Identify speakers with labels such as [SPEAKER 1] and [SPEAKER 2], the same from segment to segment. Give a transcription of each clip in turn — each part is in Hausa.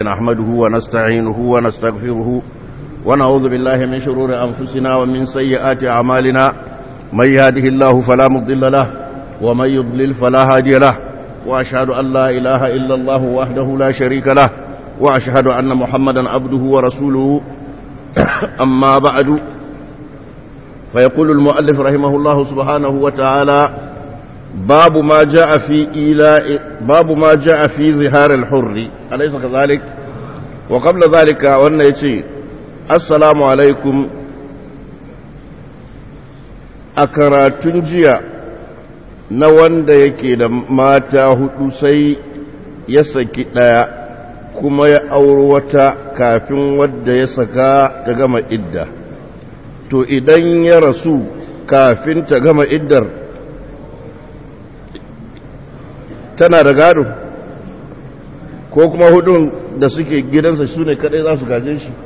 [SPEAKER 1] نحمده ونستعينه ونستغفره ونعوذ بالله من شرور أنفسنا ومن سيئات أعمالنا من يهده الله فلا مضل له ومن يضلل فلا هادي له وأشهد أن لا إله إلا الله وحده لا شريك له وأشهد أن محمدا عبده ورسوله أما بعد فيقول المؤلف رحمه الله سبحانه وتعالى باب ما جاء في إيلاء باب ما جاء في ظهار الحر أليس كذلك وقبل ذلك وأن يتي السلام عليكم أكراتن جيا na wanda yake da mata hudu sai ya saki ɗaya kuma ya auri wata kafin wadda ya saka ta gama idda to idan ya rasu kafin ta gama iddar tana da gado ko kuma hudun da suke gidansa su ne kadai za su gaje shi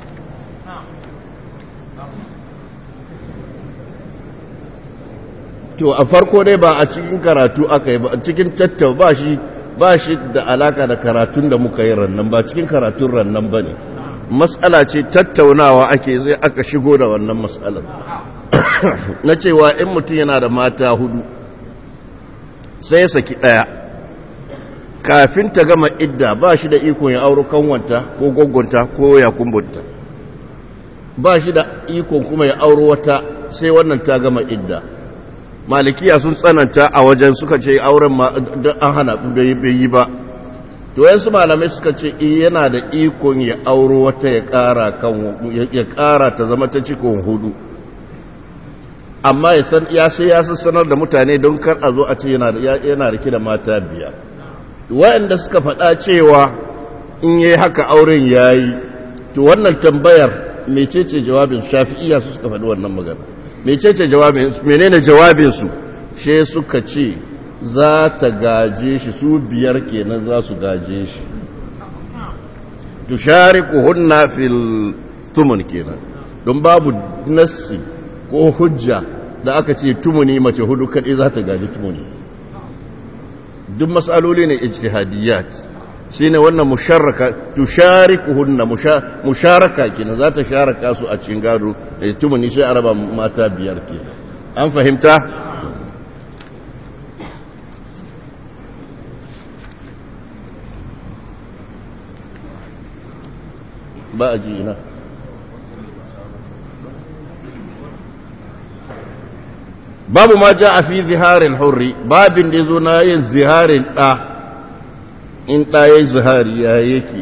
[SPEAKER 1] to a farko dai ba a cikin karatu aka yi ba a cikin tattau ba shi ba shi da alaka da karatun da muka yi rannan ba cikin karatun rannan ba ne matsala ce tattaunawa ake zai aka shigo da wannan matsalar na cewa in mutum yana da mata hudu sai ya saki ɗaya kafin ta gama idda ba shi da ikon ya auro kanwanta ko gwaggonta ko ya kumbunta ba shi da ikon kuma ya auro wata sai wannan ta gama idda malikiya sun tsananta a wajen suka ce auren an hana bai yi ba to yansu malamai suka ce yana da ikon ya auro wata ya kara kan ya kara ta zama ta cikon hudu amma ya san ya sai ya sanar da mutane don kar a zo a ce yana yana rike da mata biyar waɗanda suka faɗa cewa in yayi haka auren yayi to wannan tambayar mecece jawabin shafi'iyya su suka faɗi wannan magana mecece jawabin menene jawabin su she suka ce za ta gaje shi su biyar kenan za su gaje shi tushariquhunna fil tumun kenan don babu nassi ko hujja da aka ce tumuni mace hudu kadai za ta gaji tumuni duk matsaloli ne ijtihadiyat shine wannan musharraka tushariquhunna musharaka kenan za ta sharaka su a cikin gado da tumuni sai araba mata biyar kenan an fahimta ba a ji ina babu ma ja a fi ziharin hurri babin da zo na yin ziharin ɗa in ɗa ya yi zihari ya yake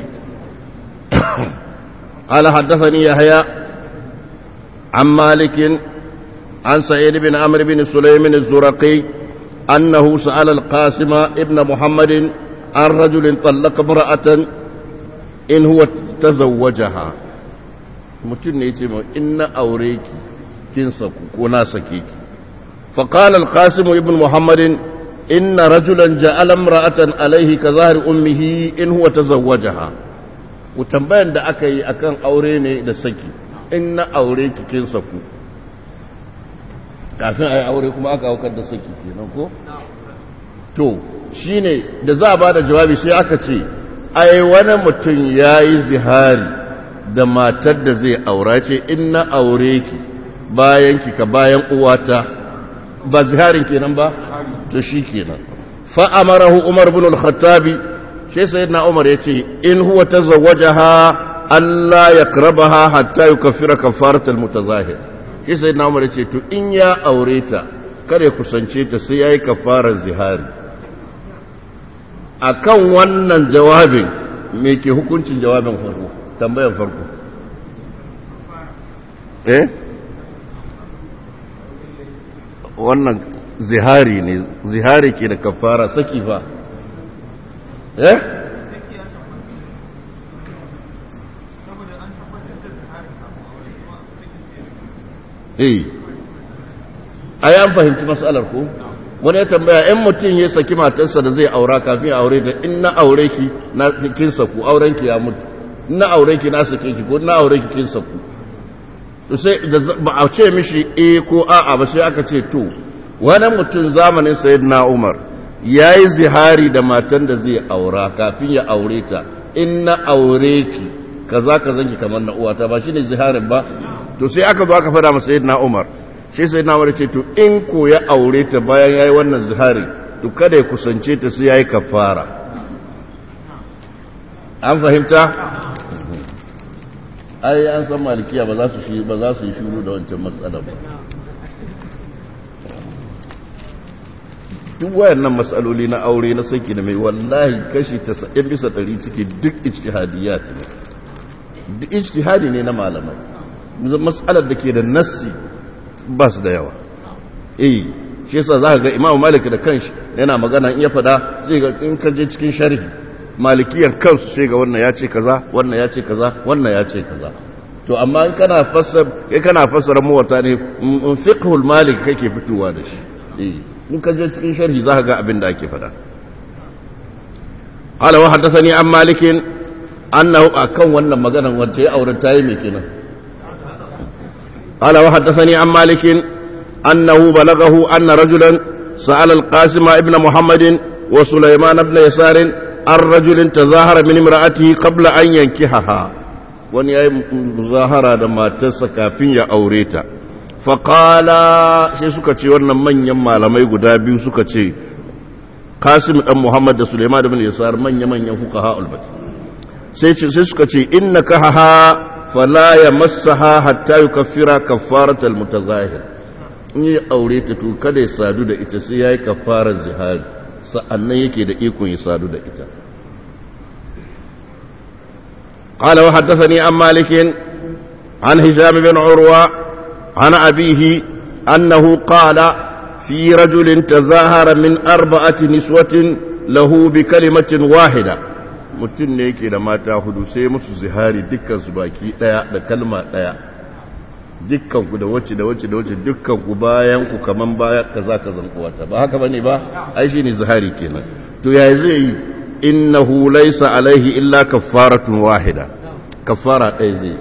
[SPEAKER 1] ala haddasani ya haya an malikin an sa'id bin amr bin sulaimin zuraqi annahu sa'ala al-qasima ibn muhammadin an rajulin tallaqa imra'atan in huwa tazawwajaha mutum ne yace in na aure ki kin saku ko na sake ki fa qala al-qasim ibn muhammad inna rajulan ja'ala imra'atan alayhi ka zahri ummihi in huwa tazawwajaha tambayan da aka yi akan aure ne da saki in na aure ki kin saku kafin ayi aure kuma aka aukar da saki kenan ko to shine da za a bada jawabi sai aka ce ai wani mutum ya yi zihari da matar da zai aura ce in na aure ki bayan ki ka bayan uwata ba ziharin kenan ba to shi kenan fa'amarahu umar bin al-khattabi shi sayyidina umar ya ce in huwa tazawwajaha Allah ya krabaha hatta yukaffira kafarat al-mutazahir shi sayyidina umar ya ce to in ya aure ta kare kusance ta sai yayi kafarar zihari akan wannan jawabin me ke hukuncin jawabin farko tambayan farko eh wannan zihari ne zihari ke da kafara saki fa eh eh ai an fahimci matsalar ko wani ya tambaya in mutum ya saki matarsa da zai aura kafin ya aure da in na aure ki na kin saku auren ki ya mutu in na aure ki na sake ki ko na aure ki kin saku to sai ba a ce mishi eh ko a'a ba sai aka ce to wani mutum zamanin sayyidina Umar yayi zihari da matan da zai aura kafin ya aure ta in na aure ki kaza kaza ki kamar na uwata ba shine ziharin ba to sai aka zo aka fada masa sayyidina Umar sai sayyidina Umar ce to in ko ya aure ta bayan yayi wannan zihari to kada ya kusance ta sai yayi kafara an fahimta ai an san malikiya ba za su shi ba za su yi shuru da wancan matsala ba duk wayannan matsaloli na aure na saki da mai wallahi kashi 90 bisa 100 suke duk ijtihadiyat ne duk ijtihadi ne na malamai matsalar da ke da nassi ba su da yawa eh shi yasa zaka ga Imam Malik da kanshi yana magana in ya fada zai ga in ka je cikin sharhi malikiyan kansu sai ga wannan ya ce kaza wannan ya ce kaza wannan ya ce kaza to amma in kana fassar kai kana fassara muwatta ne fiqhul malik kake fitowa da shi eh in ka je cikin sharhi za ka ga abin da ake fada qala wa haddathani an malikin annahu akan wannan maganan wacce ya aure tayi me kenan qala wa haddathani an malikin annahu balagahu anna rajulan sa'ala al-qasim ibn muhammadin wa sulaiman ibn yasar an rajulin tazahara min imra'atihi qabla an yankihaha wani yayi muzahara da matarsa kafin ya aure ta faƙala sai suka ce wannan manyan malamai guda biyu suka ce kasim ɗan muhammad da suleiman da bin yasar manya-manyan fuka ha'ulbat sai suka ce inna ka haha fala ya masaha hatta yi kafira kafaratal mutazahir in yi aure ta to kada ya sadu da ita sai ya yi kafarar zihari sa'annan yake da ikon ya sadu da ita قال وحدثني عن مالك عن هشام بن عروه عن أبيه أنه قال في رجل تظاهر من أربعة نسوة له بكلمة واحدة mutum ne yake da mata hudu sai musu zihari dukkan su baki daya da kalma daya dukkan ku da wacce da wacce da wacce dukkan ku bayan ku kaman baya kaza ka zan kuwata ba haka bane ba ai shine zihari kenan to ya zai yi innahu laysa alaihi illa kaffaratun wahida kaffara ɗaya zai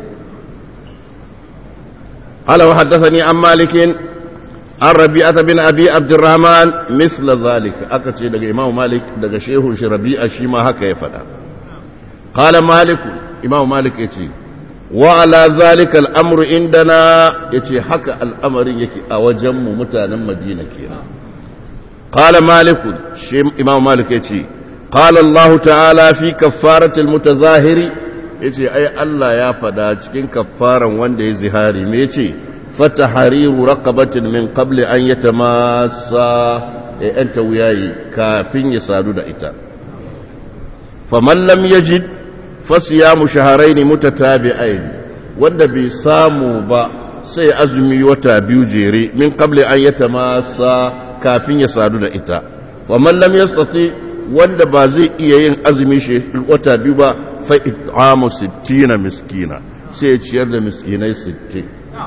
[SPEAKER 1] قال وحدثني عن مالك عن ربيعة بن أبي عبد الرحمن مثل ذلك أكتشي دقى إمام مالك دقى شيخ ربيعة شيما هكا يفدا قال مالك إمام مالك يتي وعلى ذلك الأمر عندنا يتي حكى الأمر يكي أوجم متانا مدينة كينا قال مالك شيم إمام مالك يتي قال الله تعالى في كفارة المتظاهر yace ai Allah ya fada cikin kafaran wanda ya zihari me yace fatahariru raqabatin min qabli an yatamassa ya anta wuyayi kafin ya sadu da ita faman lam yajid fasiyamu shahrayn mutatabi'ain wanda bai samu ba sai azumi wata biyu jere min qabli an yatamassa kafin ya sadu da ita faman lam yastati wanda ba zai iya yin azumi shi wata biyu ba fa it'amu 60 miskina sai ya ciyar da miskinai 60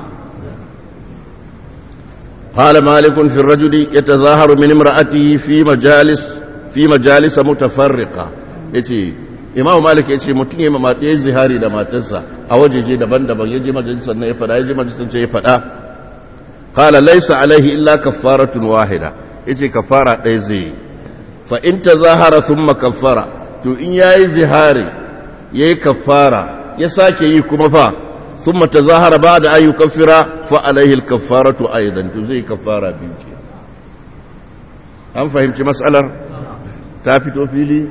[SPEAKER 1] قال مالك في الرجل يتظاهر من امرأته في مجالس في مجالس متفرقة يتي إمام مالك يتي متن يما ما زهاري da matarsa a wajeje daban-daban yaje majalisar na ya fada yaje majalisar ce ya fada qala laysa alaihi illa kaffaratun wahida yace kafara ɗaya zai fa in tazahara thumma kaffara to in yayi zihari yayi kafara ya sake yi kuma fa thumma tazahara ba'da an yukaffira fa alaihi al-kaffaratu aidan to zai kafara biyu ke an fahimci mas'alar ta fito fili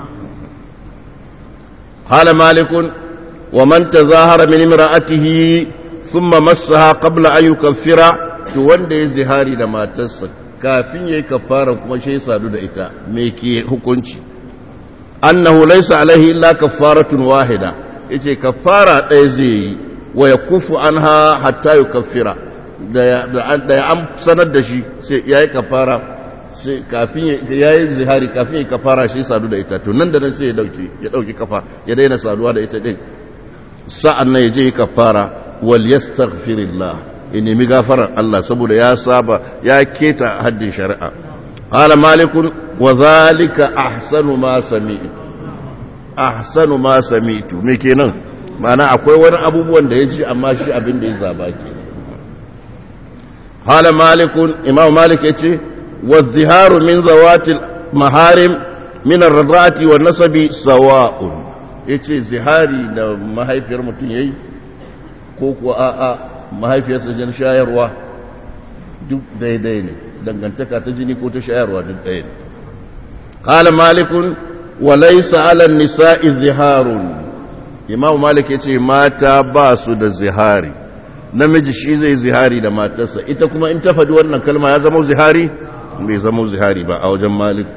[SPEAKER 1] قال مالك ومن تظاهر من امرأته ثم مسها قبل أن يكفر wanda zihari da matarsa kafin yayi kafara kuma shi sadu da ita me ke hukunci annahu laysa alaihi illa kaffaratun wahida yace kafara ɗaya zai yi wa yakufu anha hatta yukaffira da ya an sanar da shi sai yayi kafara sai kafin yayi zihari kafin yayi kafara shi sadu da ita to nan da nan sai ya dauki ya dauki kafa ya daina saduwa da ita din sa'an nan ya je kafara wal yastaghfirillah ya nemi gafarar Allah saboda ya saba ya keta haddin shari'a qala malikun wa zalika ahsanu ma sami'tu ahsanu ma sami'tu me kenan ma'ana akwai wani abubuwan da ya ji amma shi abin da ya zaba ke qala malikun imam malik yace wa ziharu min zawati maharim min ar-radati wa nasabi sawa'un ya ce zihari da mahaifiyar mutum ya yi ko kuwa a'a mahaifiyarsa jan shayarwa duk daidai ne dangantaka ta jini ko ta shayarwa duk ɗaya ne قال مالك وليس على النساء زهار imam malik ya ce mata ba su da zihari namiji shi zai zihari da matarsa ita kuma in ta faɗi wannan kalma ya zama zihari bai zama zihari ba a wajen malik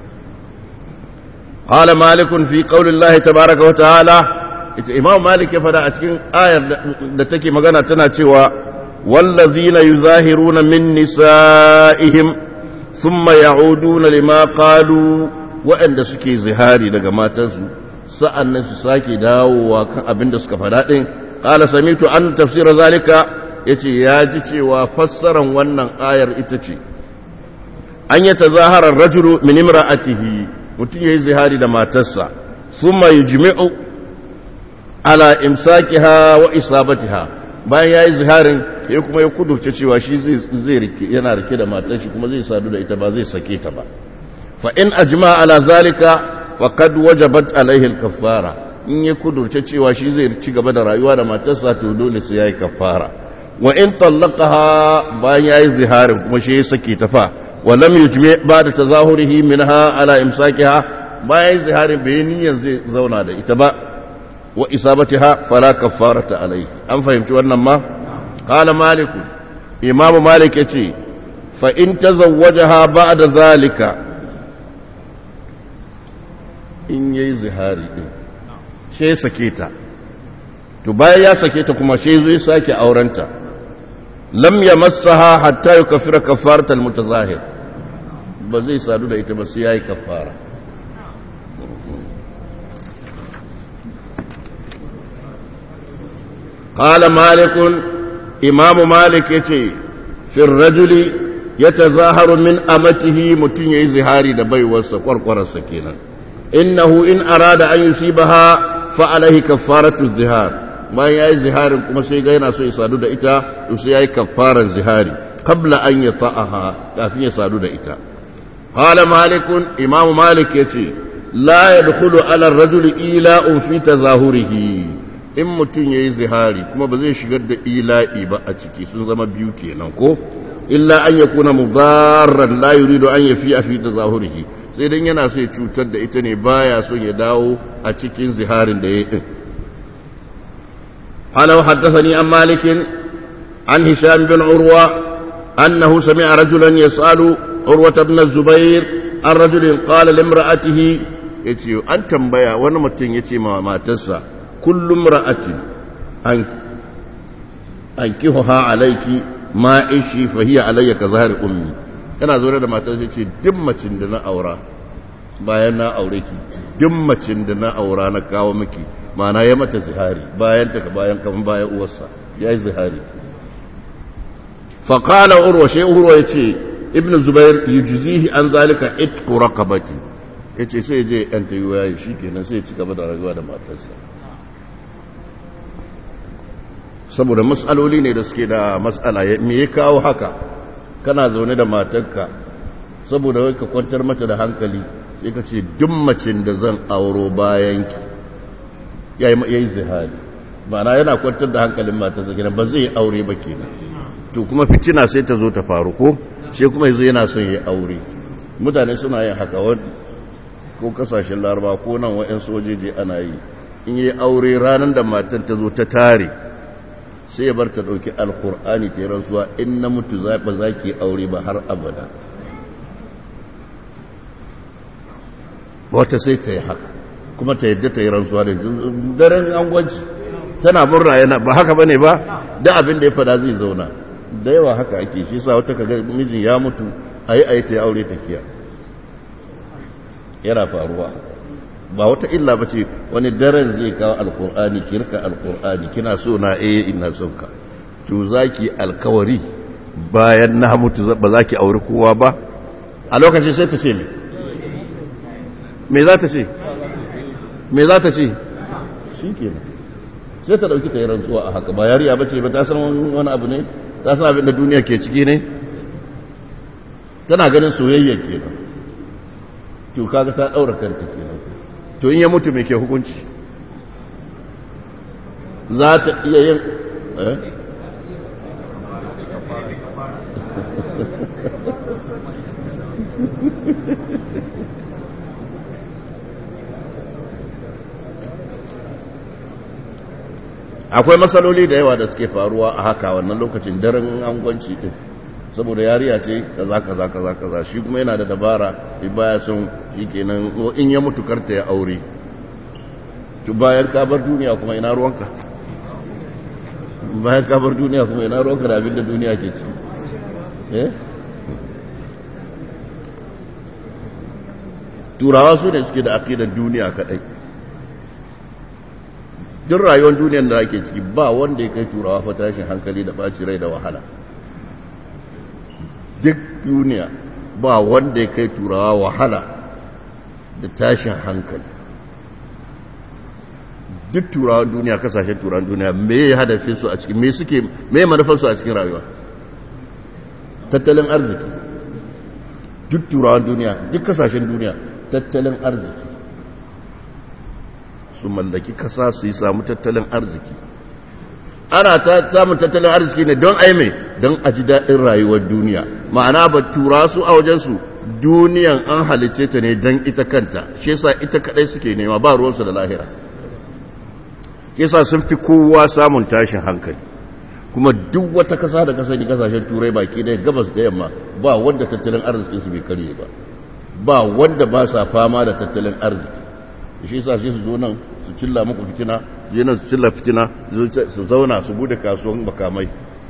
[SPEAKER 1] qala malikun fi qaulillahi tabaaraka wa ta'ala ita imam malik ya fada a cikin ayar da take magana tana cewa wallazina yuzahiruna min nisa'ihim thumma ya'uduna lima qalu waɗanda suke zihari daga matansu sa'an nan su sake dawowa kan abin da suka faɗa ɗin ƙala samitu an tafsira zalika ya ce ya ji cewa fassaran wannan ayar ita ce an yi ta zaharar rajulu min imra'atihi mutum ya yi zihari da matarsa sun mai jimi'u ala imsakiha wa isabatiha bayan ya yi ziharin ya kuma ya kudurce cewa shi zai yana rike da matar shi kuma zai sadu da ita ba zai sake ta ba fa in ajma ala zalika faqad wajabat alaihi al-kaffara in ya kudurce cewa shi zai ci gaba da rayuwa da matarsa to dole sai yayi kaffara wa in tallaqaha bayan yayi ziharin kuma shi ya sake ta fa wa lam yujmi ba'da tazahurihi minha ala imsakiha bayan ziharin bai niyyar zai zauna da ita ba wa isabatiha fala kaffarata alaihi an fahimci wannan ma qala malik imamu malik yace fa in tazawwajaha ba'da zalika in yayi zihari din shi ya sake ta to bayan ya sake ta kuma shi zai sake aurenta lam yamassaha hatta yukaffira kaffaratal mutazahir ba zai sadu da ita ba sai yayi kaffara قال مالك إمام مالك يتي في الرجل يتظاهر من أمته متن يزهاري دبي وسقر قرص كينا إنه إن أراد أن يصيبها فعليه كفارة الزهار ما يأي زهار كما سيغينا سو يسادو دا إتا يسيأي كفارة الزهار قبل أن يطأها كافي يسادو دا إتا قال مالك إمام مالك يتي لا يدخل على الرجل إيلاء في تظاهره in mutum ya yi zihari kuma ba zai shigar da ila'i ba a ciki sun zama biyu kenan ko illa an ya kuna mubarar la yurido an ya fi a fi da zahurihi sai dan yana so ya cutar da ita ne baya son ya dawo a cikin ziharin da ya yi din halau haddathani an malikin an hisham bin urwa annahu sami'a rajulan yas'alu urwata ibn zubair an rajulin qala limra'atihi yace an tambaya wani mutum yace ma matarsa kullum ra'atin an kihuha alaiki ma ishi fahiya alayya ka zahar ummi yana zo da matar sai ce duk macin da na aura bayan na aure ki duk macin da na aura na kawo miki ma'ana ya mata zihari bayan ta bayan kaman bayan uwarsa ya yi zihari faƙala urwa shi urwa ya ce ibn zubair yujzihi an zalika itqu raqabati yace sai je yan tayi waye shikenan sai ya ci gaba da rayuwa da matarsa saboda matsaloli ne da suke da matsala me ya kawo haka kana zaune da matarka saboda wai ka kwantar mata da hankali sai ka ce duk macin da zan auro bayanki ya yi zihari mana yana kwantar da hankalin matarsa kenan ba zai aure ba kenan to kuma fitina sai ta zo ta faru ko sai kuma yanzu yana son ya aure mutane suna yin haka wani ko kasashen laraba ko nan wa'yan sojeji ana yi in yi aure ranar da matar ta zo ta tare sai ya bar ta ɗauki alkur'ani ta yi rantsuwa in na mutu ba za ki aure ba har abada wata sai ta yi haka kuma ta yadda ta yi rantsuwa da daren angwanci tana murna yana ba haka bane ba da abin da ya fada zai zauna da yawa haka ake shi sa wata kaga mijin ya mutu a yi a yi ta yi aure ta kiya yana faruwa ba wata illa ba ce wani daren zai kawo alkur'ani kirka alkur'ani kina so na eh ina son ka to zaki alkawari bayan na mutu ba za ki auri kowa ba a lokacin sai ta ce me me za ta ce me za ta ce shi kenan sai ta dauki ta yi rantsuwa a haka ba yariya ba ce ba ta san wani abu ne ta san abin da duniya ke ciki ne tana ganin soyayya kenan to kaga ta daura kanta kenan to in ya mutu mai ke hukunci za ta iya yin akwai matsaloli da yawa da suke faruwa a haka wannan lokacin daren angwanci din saboda yariya ce kaza kaza kaza kaza shi kuma yana da dabara shi baya son shi kenan in ya mutu karta ya aure to bayan ka bar duniya kuma ina ruwanka bayan ka bar duniya kuma ina ruwanka da abin da duniya ke ci eh turawa su ne suke da aqidar duniya kadai duk rayuwar duniyar da ake ciki ba wanda ya kai turawa fa tashin hankali da ɓaci rai da wahala duk duniya ba wanda ya kai turawa wahala da tashin hankali duk turawan duniya kasashen turawan duniya me ya hadafin su a cikin me suke me manufar su a cikin rayuwa tattalin arziki duk turawan duniya duk kasashen duniya tattalin arziki su mallaki kasa su yi samu tattalin arziki ana ta samun tattalin arziki ne don aime don a ji daɗin rayuwar duniya ma'ana ba tura su a wajensu duniyan an halicce ta ne don ita kanta shi yasa ita kadai suke nema ba ruwansu da lahira shi yasa sun fi kowa samun tashin hankali kuma duk wata kasa da kasa ne kasashen turai baki ɗaya gabas da yamma ba wanda tattalin arziki su bai karye ba ba wanda ba sa fama da tattalin arziki shi yasa shi su zo nan su cilla muku fitina je nan su cilla fitina su zauna su bude kasuwan makamai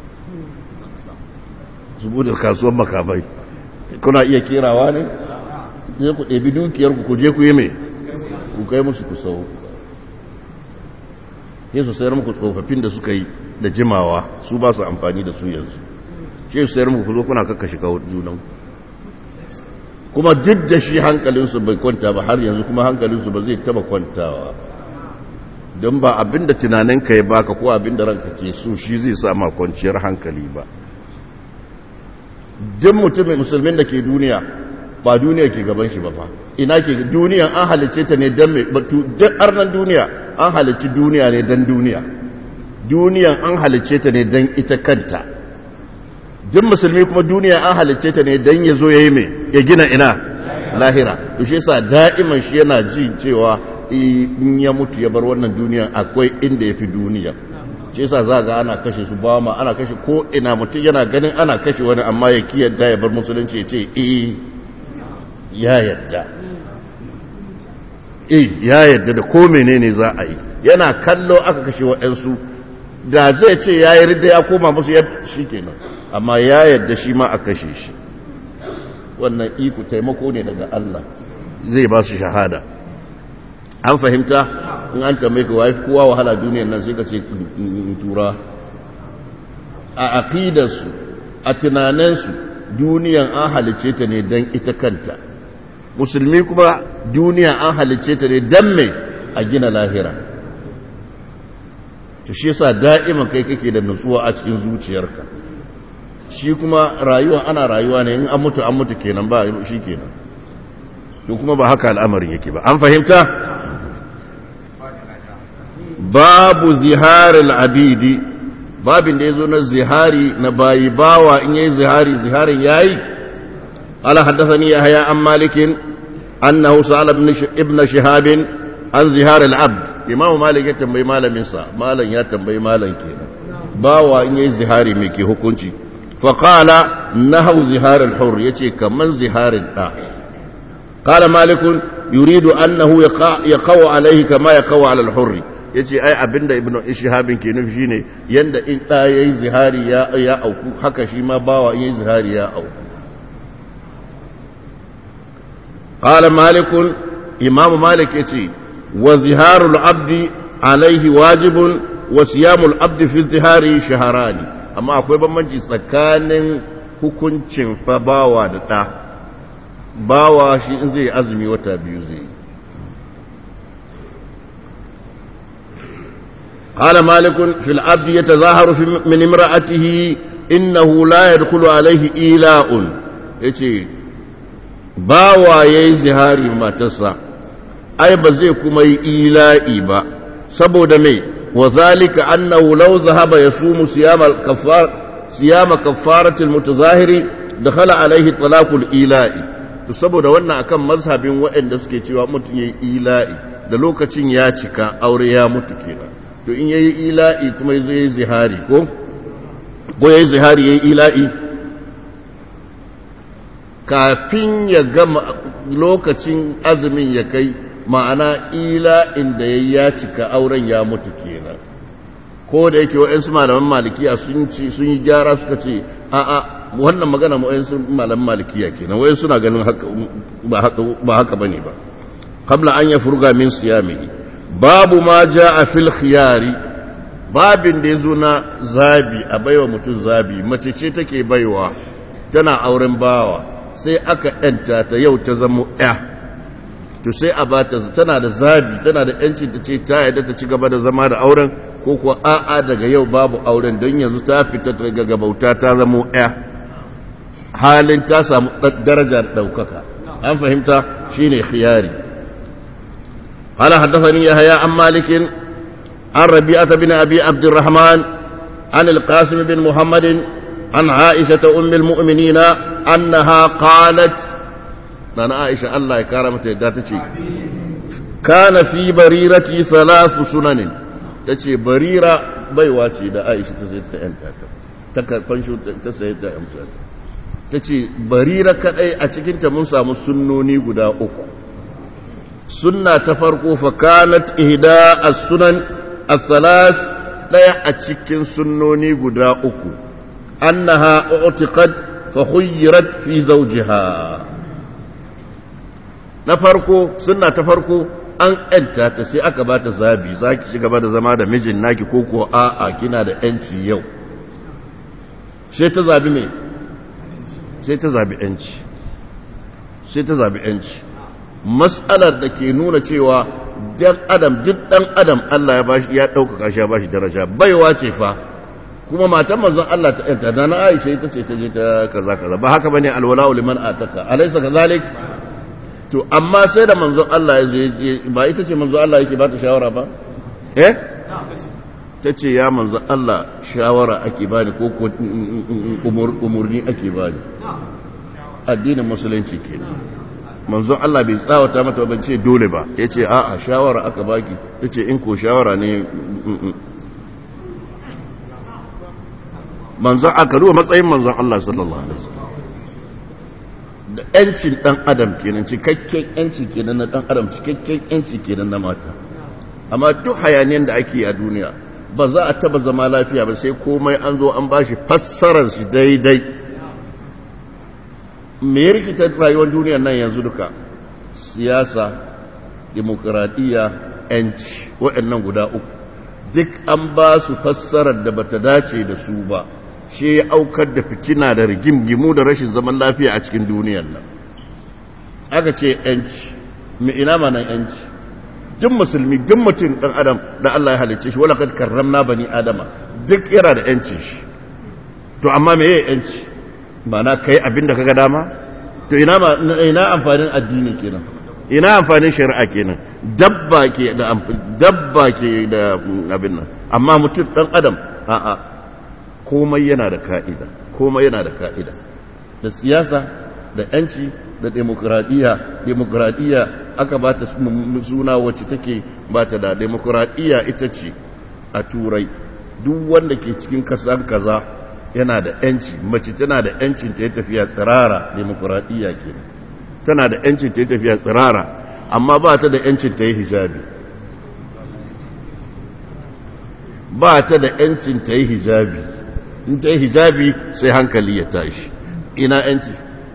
[SPEAKER 1] su bude kasuwan makamai kuna iya kerawa ne sai ku ɗebi dukiyar ku je ku yi mai ku kai musu ku sau sai su sayar muku tsofaffin da suka yi da jimawa su ba su amfani da su yanzu shi su sayar muku ku zo kuna kakkashi kawo junan kuma duk da shi hankalinsu bai kwanta ba har yanzu kuma hankalinsu ba zai taba kwantawa don ba abinda tunaninka ya baka ko abinda ranka ke so shi zai sama kwanciyar hankali ba duk mutumin musulmin da ke duniya ba duniya ke gaban shi ba fa ina ke duniyan an halicce ta ne don mai batu duk arnan duniya an halicci duniya ne don duniya duniyan an halicce ta ne don ita kanta duk musulmi kuma duniya an halicce ta ne don ya zo ya yi mai ya gina ina lahira to shi yasa da'iman shi yana ji cewa in ya mutu ya bar wannan duniya akwai inda ya fi duniya shi yasa za ga ana kashe su ba ma ana kashe ko ina mutum yana ganin ana kashe wani amma ya ki yadda ya bar musulunci ya ce eh ya yadda eh ya yadda da ko menene za a yi yana kallo aka kashe waɗansu da zai ce ya yi ridda ya koma musu ya shi kenan amma ya yadda shi ma a kashe shi wannan iko taimako ne daga Allah zai ba su shahada an fahimta in an tambaye ka wafi kowa wahala duniyar nan sai ka ce tura a aqidarsu a tunaninsu duniyan an halice ta ne don ita kanta musulmi kuma duniya an halice ta ne don mai a gina lahira ta shi yasa da'iman kai kake da nutsuwa a cikin zuciyarka shi kuma rayuwa ana rayuwa ne in an mutu an mutu kenan ba shi kenan to kuma ba haka al'amarin yake ba an fahimta babu ziharil abidi babin da yazo na zihari na bayi bawa in yayi zihari ziharin yayi ala haddathani yahya an malikin annahu sa'ala ibn shihab an zihar al-abd imam malik ya tambayi malamin sa malam ya tambayi malam kenan bawa in yayi zihari me ke hukunci fa qala nahu zihar al-hur yace kaman ziharin da qala malik yuridu annahu yaqa alayhi kama yaqa ala al-hur yace ai abinda ibnu ishahabin ke nufi shine yanda in da yayi zihari ya ya auku haka shi ma bawa in yayi zihari ya auku qala malik imam malik yace wa ziharul abdi alaihi wajibun wa siyamul abdi fi zihari shaharani amma akwai bambanci tsakanin hukuncin fa bawa da ɗa bawa shi in zai azumi wata biyu zai قال مالك في العبد يتظاهر في من امرأته إنه لا يدخل عليه إيلاء يتي باوا يي زهاري ما تسا ai ba zai kuma yi ila'i ba saboda mai وذلك أنه لو ذهب يصوم صيام الكفار صيام كفارة المتظاهر دخل عليه طلاق الإيلاء to saboda wannan akan mazhabin waɗanda suke cewa mutum yayi ila'i da lokacin ya cika aure ya mutu kenan to in yayi ila'i kuma yazo yayi zihari ko ko yayi zihari yayi ila'i kafin ya gama lokacin azumin ya kai ma'ana ila inda ya cika auren ya mutu kenan ko da yake wa'yansu malaman malikiya sun ci sun yi gyara suka ce a'a wannan magana wa'yansu malaman malikiya kenan wa'yansu suna ganin ba haka bane ba qabla an ya furga min siyamihi babu ma jaa fil khiyari babin da yazo na zabi a baiwa mutum zabi mace ce take baiwa tana auren bawa sai aka yanta ta yau ta zama ya to sai a bata tana da zabi tana da yancin ta ce ta yadda ta ci gaba da zama da auren ko kuwa a'a daga yau babu auren don yanzu ta fita daga gabauta ta zamo ya halin ta samu darajar ɗaukaka an fahimta shine khiyari قال حدثني يحيى عن مالك عن ربيعة بن أبي عبد الرحمن عن القاسم بن محمد عن عائشة أم المؤمنين أنها قالت أنا عائشة الله كرمت داتشي كان في بريرتي ثلاث سنن تشي بريرة بيواتي دا عائشة تسيد تأنتا تكفنشو تسيد تأمسا تشي بريرة كأي أتكنت منسى مسنوني قدا أكو سنة تفرقوا فكانت إهداء السنن الثلاث لا أتكن سنوني قدا أكو أنها اعتقد فخيرت في زوجها na farko sunna ta farko an ‘yanta ta sai aka ba ta zabi za ki shiga ba da zama da mijin naki ko ko a'a kina da ‘yanci yau sai ta zabi mai sai ta zabi ‘yanci sai ta zabi ‘yanci matsalar da ke nuna cewa dan adam duk dan adam Allah ya bashi ya ɗaukaka shi ya bashi daraja baiwa ce fa kuma matan manzon Allah ta ‘yanta da na Aisha ita ce ta je ta kaza kaza ba haka bane alwala liman ataka alaysa kazalik to amma sai da manzon Allah ya zai ba ita ce manzon Allah yake ba ta shawara ba eh ta ce ya manzon Allah shawara ake bani ko ko umurni ake bani addinin musulunci kenan manzon Allah bai tsawata mata ban ce dole ba ya ce a'a shawara aka baki ta ce in ko shawara ne manzon aka ruwa matsayin manzon Allah sallallahu alaihi wasallam da ‘yancin ɗan adam kenan cikakken ‘yanci kenan na ɗan adam cikakken ‘yanci kenan na mata amma duk hayaniyar da ake a duniya ba za a taba zama lafiya ba sai komai an zo an bashi fassarar shi daidai me ya rikita rayuwar duniyar nan yanzu duka siyasa demokuraɗiyya ‘yanci waɗannan guda uku duk an ba su fassarar da bata dace da su ba shi ya aukar da fitina da rigimgimu da rashin zaman lafiya a cikin duniyar nan aka ce yanci mai ina ma nan yanci duk musulmi duk mutum dan adam da Allah ya halicce shi wala kad karramna bani adama duk yana da yanci shi to amma me yayi yanci na kai abin da kaga dama to ina ma ina amfanin addini kenan ina amfanin shari'a kenan dabba ke da dabba ke da abin nan amma mutum dan adam a'a komai yana da ka'ida komai yana da ka'ida da siyasa da yanci da demokradiyya demokradiyya aka ba ta suna wacce take ba ta da demokradiyya ita ce a turai duk wanda ke cikin kasan kaza yana da yanci mace tana da yancin ta yi tafiya tsirara demokradiyya ke tana da yancin ta yi tafiya tsirara amma ba ta da yancin ta yi hijabi ba ta da yancin ta yi hijabi in ta yi hijabi sai hankali ya tashi ina yanci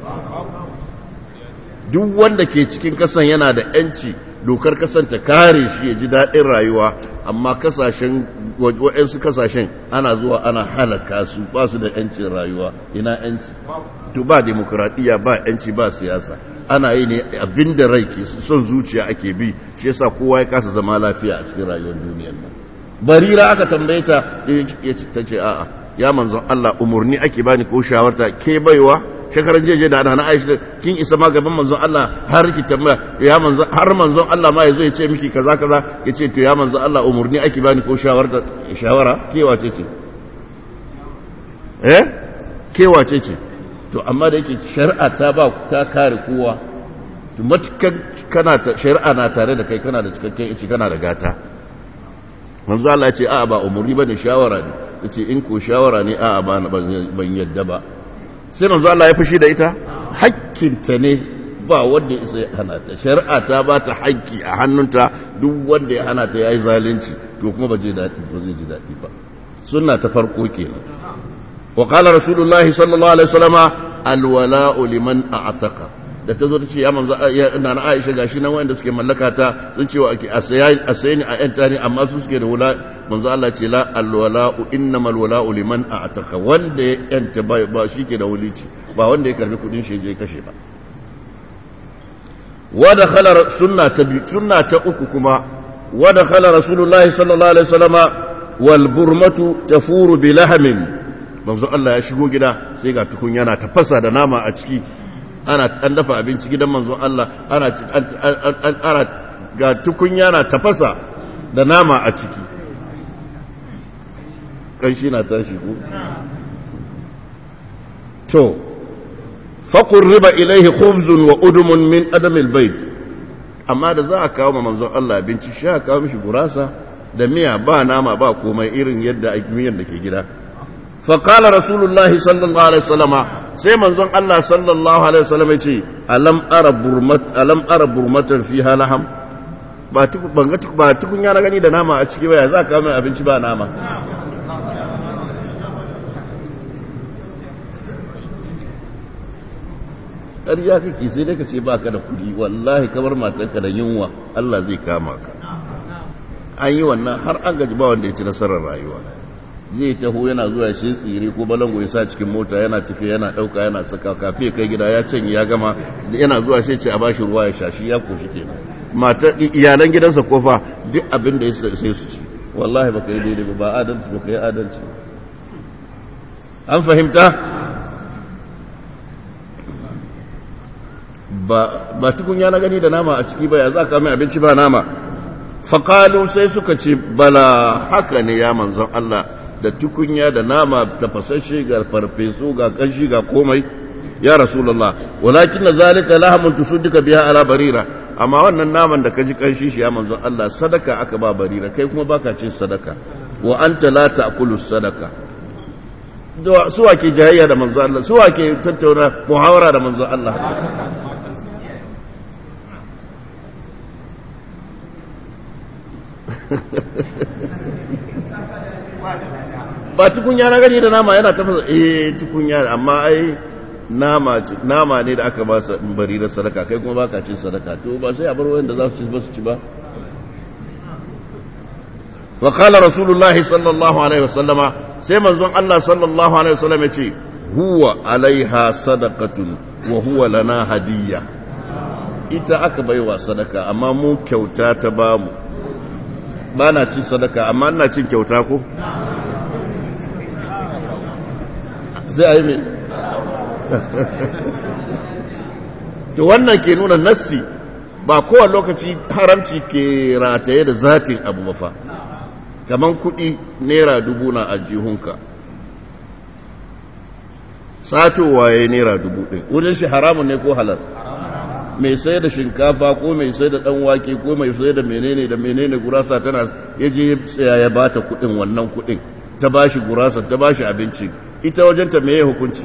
[SPEAKER 1] duk wanda ke cikin kasan yana da yanci dokar kasan ta kare shi ya ji daɗin rayuwa amma kasashen waɗansu kasashen ana zuwa ana halaka su ba su da yancin rayuwa ina yanci to ba demokuraɗiyya ba yanci ba siyasa ana yi ne abin da rai ke son zuciya ake bi shi yasa kowa ya kasa zama lafiya a cikin rayuwar duniyar nan barira aka tambaye ta ta ce a'a ya manzon Allah umarni ake bani ko shawarta ke baiwa shekaran jeje da ana Aisha kin isa ma gaban manzon Allah har ki tambaya ya manzon har manzon Allah ma yazo ya ce miki kaza kaza yace to ya manzon Allah umurni ake bani ko shawara shawara ke wace ce eh ke wace ce to amma da yake shari'a ta ba ta kare kowa to matukan kana ta shari'a na tare da kai kana da cikakken ici kana da gata manzo Allah ya ce a'a ba umurni bane shawara ne yace in ko shawara ne a'a ba ban yadda ba sai manzo Allah ya fushi da ita hakkinta ne ba wanda ya isa ya hana ta shari'a ta ba ta hakki a hannunta duk wanda ya hana ta yayi zalunci to kuma ba zai dadi ba zai ji dadi ba sunna ta farko kenan wa qala rasulullahi sallallahu alaihi wasallama alwala'u liman a'taqa da ta zo ta ce ya manzo ina na Aisha gashi nan wanda suke mallaka ta sun ce wa ake asayi ni a yanta ne amma su suke da wula manzo Allah ce la alwala'u innamal wala'u liman a'taqa wanda ya yanta ba ba shike da wulici ba wanda ya karbi kudin shi je kashe ba wa dakhala sunna ta bi sunna ta uku kuma wa dakhala rasulullahi sallallahu alaihi wasallama wal burmatu tafuru bi lahmin manzo Allah ya shigo gida sai ga tukunya na tafasa da nama a ciki ana an dafa abinci gidan manzo Allah ana ana ga tukunya na tafasa da nama a ciki kanshi na tashi ko to faqurriba ilayhi khubzun wa udmun min adam albayt amma da za a kawo ma manzo Allah abinci sha kawo mishi gurasa da miya ba nama ba komai irin yadda miyan da ke gida فقال رسول الله صلى الله عليه وسلم sai manzon Allah sallallahu alaihi wasallam yace alam ara burmat alam ara burmatan fiha laham ba tuku ban ga ba tukun ya gani da nama a ciki ba ya za ka mai abinci ba nama ƙarya kake sai dai ka ce baka da kuɗi wallahi kamar matarka da yunwa Allah zai kama ka an yi wannan har an gaji ba wanda ya ci nasarar rayuwa zai taho yana zuwa shi tsire ko balango ya sa cikin mota yana tafiya yana dauka yana saka kafe kai gida ya canye ya gama yana zuwa sai ce a bashi ruwa ya shashi ya koshi kenan mata iyalan gidansa kofa duk abin da ya sai su ci wallahi baka yi daidai ba adalci baka yi adalci an fahimta ba ba tukunya na gani da nama a ciki ba ya za ka mai abinci ba nama faƙalu sai suka ce bala haka ne ya manzon Allah da tukunya da nama tafasashe ga farfesu ga kanshi ga komai ya rasulullah walakin na zalika lahamun tusudduka biya ala barira amma wannan naman da kaji kanshi shi ya manzon Allah sadaka aka ba barira kai kuma baka cin sadaka wa anta la ta'kulu sadaka su ke jayayya da manzon Allah su ke tattauna muhawara da manzon Allah ba tukunya na gani da nama yana tafasa eh tukunya amma ai nama nama ne da aka ba sa bari da sadaka kai kuma baka cin sadaka to ba sai a bar wanda za su ci ba su ci ba wa qala rasulullah sallallahu alaihi wasallama sai manzon Allah sallallahu alaihi wasallam ya ce huwa alaiha sadaqatun wa huwa lana hadiyya ita aka baiwa sadaka amma mu kyauta ta bamu ba na cin sadaka amma ina cin kyauta ko sai a yi mai to wannan ke nuna nassi ba kowane lokaci haramci ke rataye da zatin abu mafa kamar kudi naira dubu na ajihunka satowa ya yi naira dubu ɗin wurin shi haramun ne ko halar mai sai da shinkafa ko mai sai da wake ko mai sai da menene da menene gurasa tana yaje tsaya ya bata kudin wannan kudin ta bashi gurasa ta bashi abinci ita wajenta meye hukunci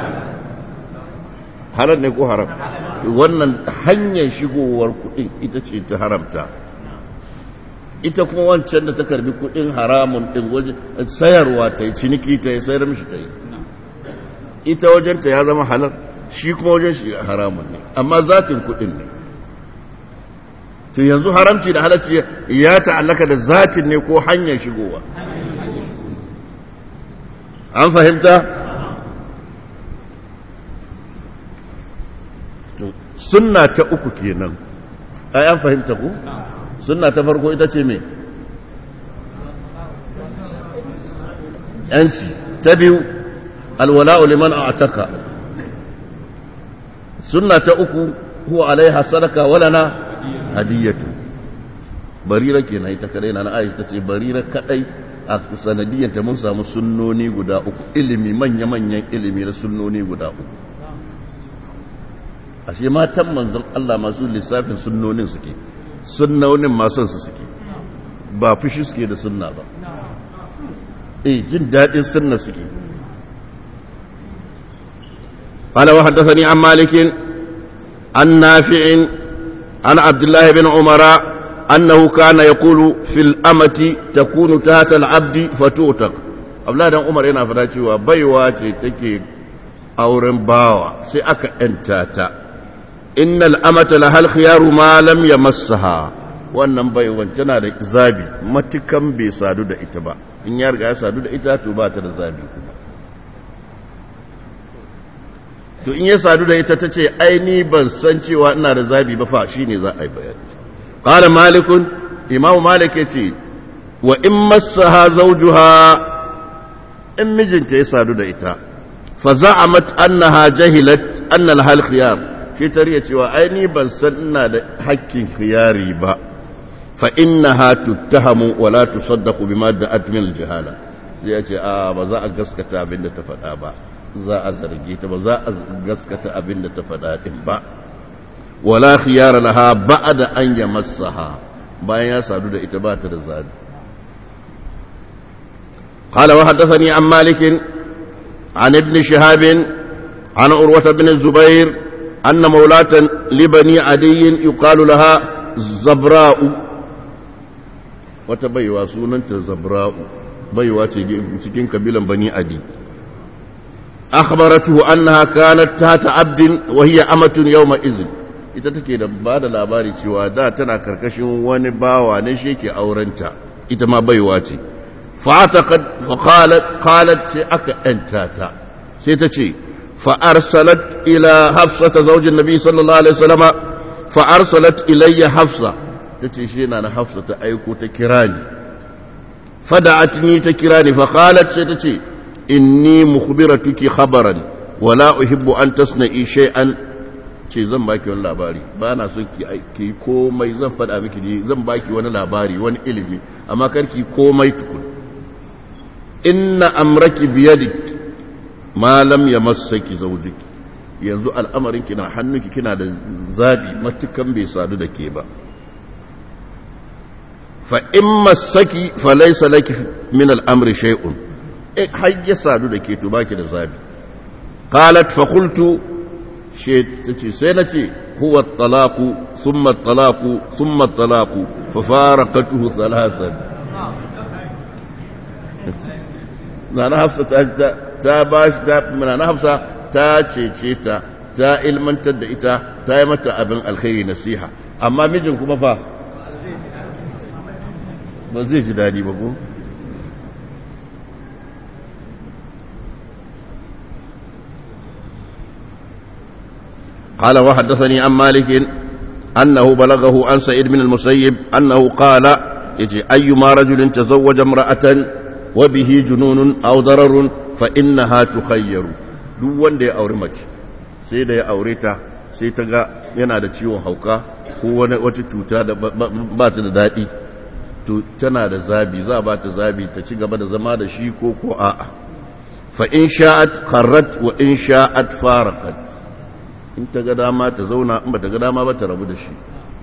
[SPEAKER 1] halal ne ko haram wannan hanyar shigowar kudin ita ce ta haramta ita kuma wancan da ta karbi kudin haramun din waje sayarwa ta yi ciniki ta yi sayar mishi ta yi ita wajenta ya zama halal shi kuma wajen shi haramun ne amma zatin kudin ne to yanzu haramci da halacci ya ta'allaka da zatin ne ko hanyar shigowa an fahimta sunna ta uku kenan ai an fahimta ku sunna ta farko ita ce me yanci ta biyu alwala'u liman a'taka sunna ta uku huwa alaiha sadaka walana hadiyatu barira kenan ita kadai na Aisha tace barira kadai a sanadiyyar ta mun samu sunnoni guda uku ilimi manya manyan ilimi na sunnoni guda uku ashe matan manzon Allah masu lissafin sunnonin suke sunnonin masu su suke ba fushi suke da sunna ba eh jin dadin sunna suke قال وحدثني عن مالك عن نافع عن عبد الله بن عمر أنه كان يقول في الأمة تكون تحت العبد فتوتق عبد الله بن عمر yana fada cewa baiwa ce take auren bawa sai aka ‘yantata innal amata lahal khiyaru ma lam yamassaha wannan baiwan tana da zabi matukan bai sadu da ita ba in ya riga ya sadu da ita to ba ta da zabi kuma to in ya sadu da ita ta ce aini ban san cewa ina da zabi ba fa shine za a yi bayani qala malikun imam malik yace wa in massaha zawjuha in mijinta ya sadu da ita fa za'amat annaha jahilat anna al khiyar shi tariya cewa aini ban san ina da hakkin khiyari ba fa innaha tuttahamu wa la tusaddaqu bima da'at min al jahala sai ya ce a ba za a gaskata abin da ta faɗa ba za a zarge ta ba za a gaskata abin da ta faɗa ɗin ba wala khiyara laha ba'da an yamassaha bayan ya sadu da ita ba ta da zabi قال وحدثني عن مالك عن ابن شهاب عن عروة بن الزبير أن مولاة لبني عدي يقال لها زبراء وتبيوا سنة زبراء بيوا تجين كبيلا بني عدي أخبرته أنها كانت تحت عبد وهي أمة يومئذ ita take da ba da labari cewa da tana karkashin wani bawa ne shi ke aurenta ita ma baiwa ce fa'ataqad fa qalat qalat ce aka yanta ta sai ta ce fa arsalat ila hafsa zaujin nabi sallallahu alaihi wasallama fa arsalat ilayya hafsa tace shi na na hafsa ta aiko ta kira ni fada'atni ta kira ni fa qalat sai ta ce inni mukhbiratuki khabaran wala uhibbu an tasna'i shay'an ce zan baki wani labari ba na son ki ki komai zan faɗa miki ne zan baki wani labari wani ilimi amma kar ki komai tukun inna amraki biyadik ma lam yamassaki zawjiki yanzu al'amarin ki na hannunki kina da zabi matukan bai sadu da ke ba fa in massaki fa laysa laki min al'amri shay'un har ya sadu da ke to baki da zabi qalat fa qultu she tace sai nace huwa at-talaqu thumma at-talaqu thumma at-talaqu fa faraqatuhu thalathan nana hafsa ta ta bashi ta nana hafsa ta cece ta ta ilmantar da ita ta yi mata abin alkhairi nasiha amma mijin kuma fa ba zai ji dadi ba ko قال وحدثني عن مالك أنه بلغه عن سعيد بن المسيب أنه قال يجي أيما رجل تزوج امرأة وبه جنون أو ضرر فإنها تخير duk wanda ya auri mace sai da ya aure ta sai ta ga yana da ciwon hauka ko wani wata cuta da ba ta da daɗi to tana da zabi za ba ta zabi ta ci gaba da zama da shi ko ko a'a fa in sha'at kharrat wa in sha'at faraqat in ta ga dama ta zauna in ba ta ga dama ba ta rabu da shi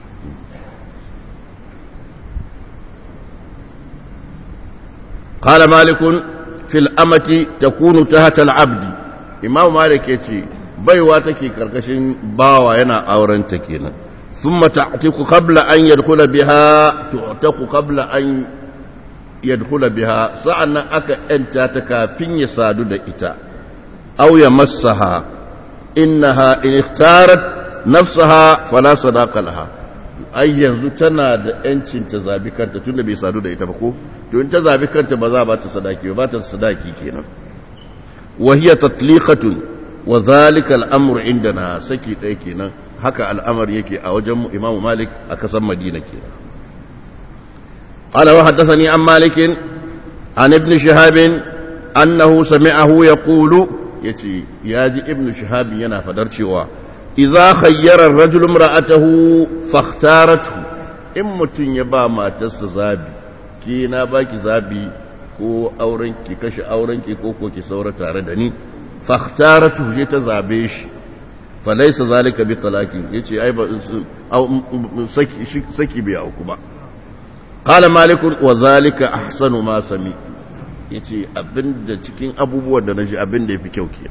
[SPEAKER 1] قال مالك في الأمة تكون تحت العبد إمام مالك يتي بيوا تكي كركشن باوا ينا أورن تكينا ثم تعتق قبل أن يدخل بها تعتق قبل أن يدخل بها سعنا أكا أنت تكافين يسادو دا إتا أو يمسها إنها إن اختارت نفسها فلا صداق لها ai yanzu tana da ‘yancin ta zabi kanta tun da bai sadu da ita ba ko to in ta zabi kanta ba za ba ta sadaki ba ta sadaki kenan wahiya tatliqatun wa zalika al'amru indana saki ɗaya kenan haka al'amar yake a wajen imamu malik a kasan madina kenan قال وحدثني عن مالك عن ابن شهاب أنه سمعه يقول يتي ياجي ابن شهاب ينا فدرشوا idza khayyara ar-rajul imra'atahu fakhtaratu in mutun ya ba matarsa zabi ki na baki zabi ko auren ki kashe auren ki ko ko ki saura tare da ni fakhtaratu je ta zabe shi falaisa zalika bi talaqin yace ai ba saki saki bai auku ba qala malik wa zalika ahsanu ma sami yace abinda cikin abubuwan da naji abinda yafi kyau ke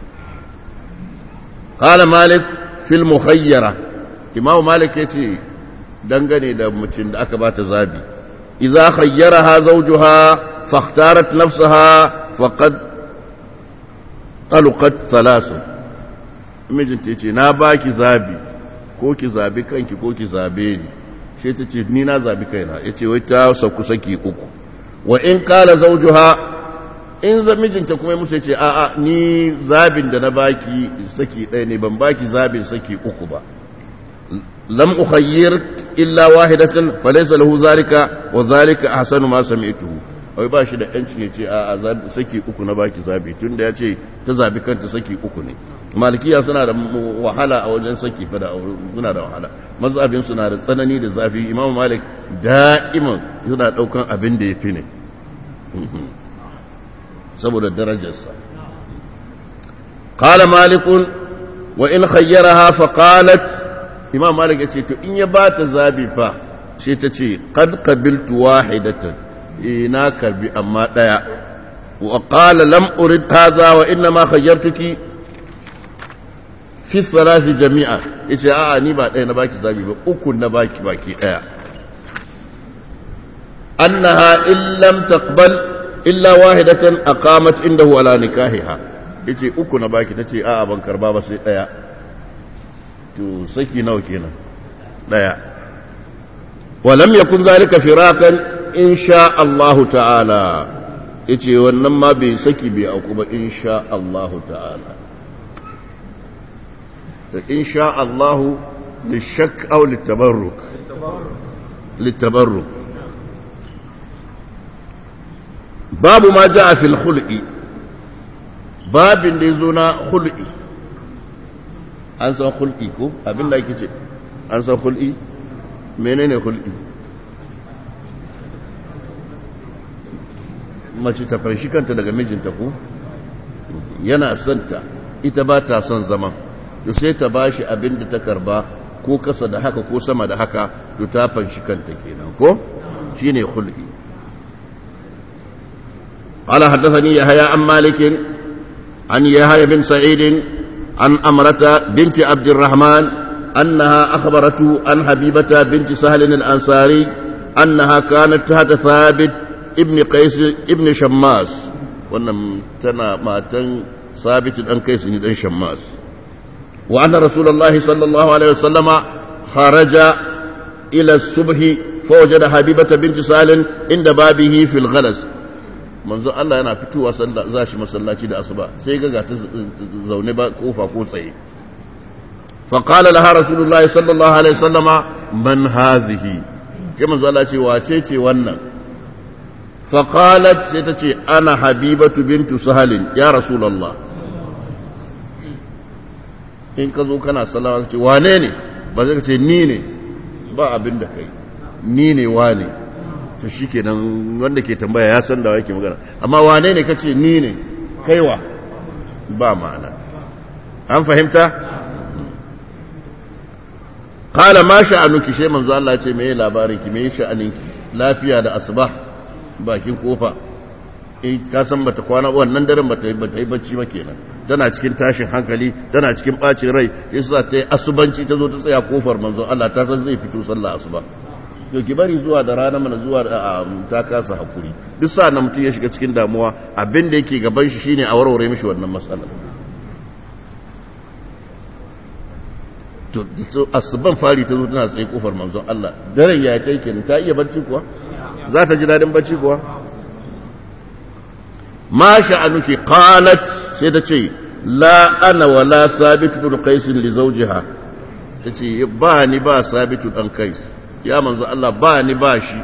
[SPEAKER 1] qala malik fil mukhayyara imam malik yace dangane da mutum da aka bata zabi idza khayyaraha zawjuha fakhtarat nafsaha faqad talqat thalathah mijinta ya ce na ba ki zabi ko ki zabi kanki ko ki zabe ni shi ta ce ni na zabi kaina ya ce wai ta sauku saki uku wa in kala zaujuha in za mijinta kuma musu ya ce a'a ni zabin da na baki saki ɗaya ne ban baki zabin saki uku ba lam ukhayyir illa wahidatan falaysa lahu zalika wa zalika ahsanu ma sami'tuhu wai ba shi da yancin ya ce a'a saki uku na baki zabi tunda ya ce ta zabi kanta saki uku ne malikiya suna da wahala a wajen saki fada suna da wahala mazhabin suna da tsanani da zafi imam malik da'iman suna daukan abin da yafi ne saboda darajarsa qala malikun wa in khayyaraha fa qalat imam malik yace to in ya bata zabi fa sai ta ce qad qabiltu wahidatan ina karbi amma daya wa qala lam urid hadha wa inna ma khayyartuki fi salasi jami'a yace a'a ni ba ɗaya na baki zabi ba uku na baki baki ɗaya annaha in lam taqbal illa wahidatan aqamat indahu ala nikahiha yace uku na baki tace a'a ban karba ba sai ɗaya to saki nawa kenan ɗaya wa lam yakun zalika firakan insha Allah ta'ala yace wannan ma bai saki bai auku ba insha Allah ta'ala إن شاء الله للشك أو للتبرك للتبرك باب ما جاء في الخلق باب اللي زنا خلقي an san hulki ko abin da ake ce an san hulki menene hulki mace ta farshi kanta daga mijinta ko yana santa ita ba ta son zaman to sai ta bashi abin da ta karba ko kasa da haka ko sama da haka to ta fanshi kanta kenan ko shine khulqi qala hadathani yahya an malik an yahya bin sa'id an amrata binti abd الرحمن أنها أخبرته عن حبيبة بنت سهل الأنصاري أنها كانت تحت ثابت ابن قيس ابن شماس wannan tana matan ثابت أن قيس بن شماس وأن رسول الله صلى الله عليه وسلم خرج إلى الصبح فوجد حبيبة بنت سالم عند بابه في الغلس manzo Allah yana fitowa za shi masallaci da asuba sai ga ta zaune ba kofa ko tsaye fa qala laha rasulullahi sallallahu alaihi wasallama man hazihi kai manzo Allah ce wace ce wannan fa qalat sai ta ce ana habibatu bintu sahalin ya rasulullah in ka zo kana salama ka ce wane ne ba zai ka ce ni ne ba abin da kai ni ne wane to shi ke nan wanda ke tambaya ya san da yake magana amma wane ne ka ce ni ne kaiwa ba ma'ana an fahimta kala ma sha'anuki shi manzo Allah ce me labarin ki me sha'aninki lafiya da asuba bakin kofa in ka san bata kwana wannan daren bata bata yi bacci ba kenan tana cikin tashin hankali tana cikin bacin rai yasa ta yi asubanci ta zo ta tsaya kofar manzo Allah ta san zai fito sallah asuba to ki bari zuwa da rana mana zuwa da ta kasa hakuri duk sa na mutum ya shiga cikin damuwa abin da yake gaban shi shine a warware mishi wannan matsalar to asuban fari ta zo tana tsaye kofar manzon Allah daren ya kai kenan ta iya barci kuwa za ta ji dadin barci kuwa ma sha'anuki qalat sai ta ce la ana wala sabit bin qais li zawjiha tace ba ni ba sabitu dan qais ya manzo Allah ba ni ba shi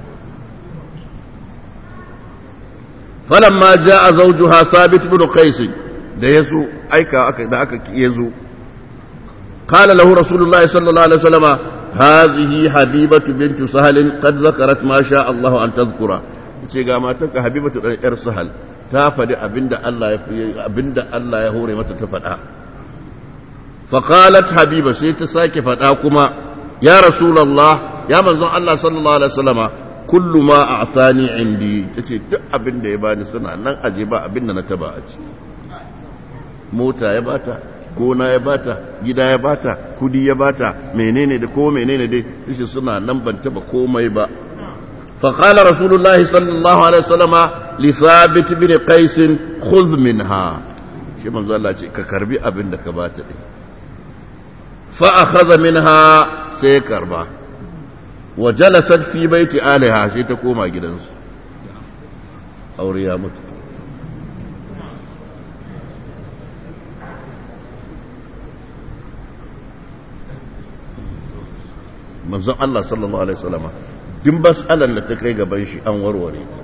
[SPEAKER 1] falamma jaa zawjuha sabit bin qais da yazo aika aka da aka yazo قال له رسول الله صلى الله عليه وسلم هذه حبيبة بنت سهل قد ذكرت ما شاء الله أن تذكر ce ga matanka habibatu ɗan ‘yar sahal ta faɗi abinda Allah ya abinda Allah ya hore mata ta faɗa faƙalat habiba sai ta sake faɗa kuma ya rasulallah ya manzon Allah sallallahu alaihi wasallama kullu ma a'tani indi tace duk abinda ya bani suna nan aje ba abinda na taba a ci mota ya bata gona ya bata gida ya bata kudi ya bata menene da ko menene dai shi suna nan ban taba komai ba fa qala rasulullahi sallallahu alaihi wasallama li thabit bin qais khudh minha shi manzo Allah ce ka karbi abin da ka bata din fa akhadha minha sai karba wa jalasat fi baiti aliha sai ta koma gidansu aure ya mutu manzon Allah sallallahu alaihi wasallama din bas'alan da ta kai gaban shi an warware ta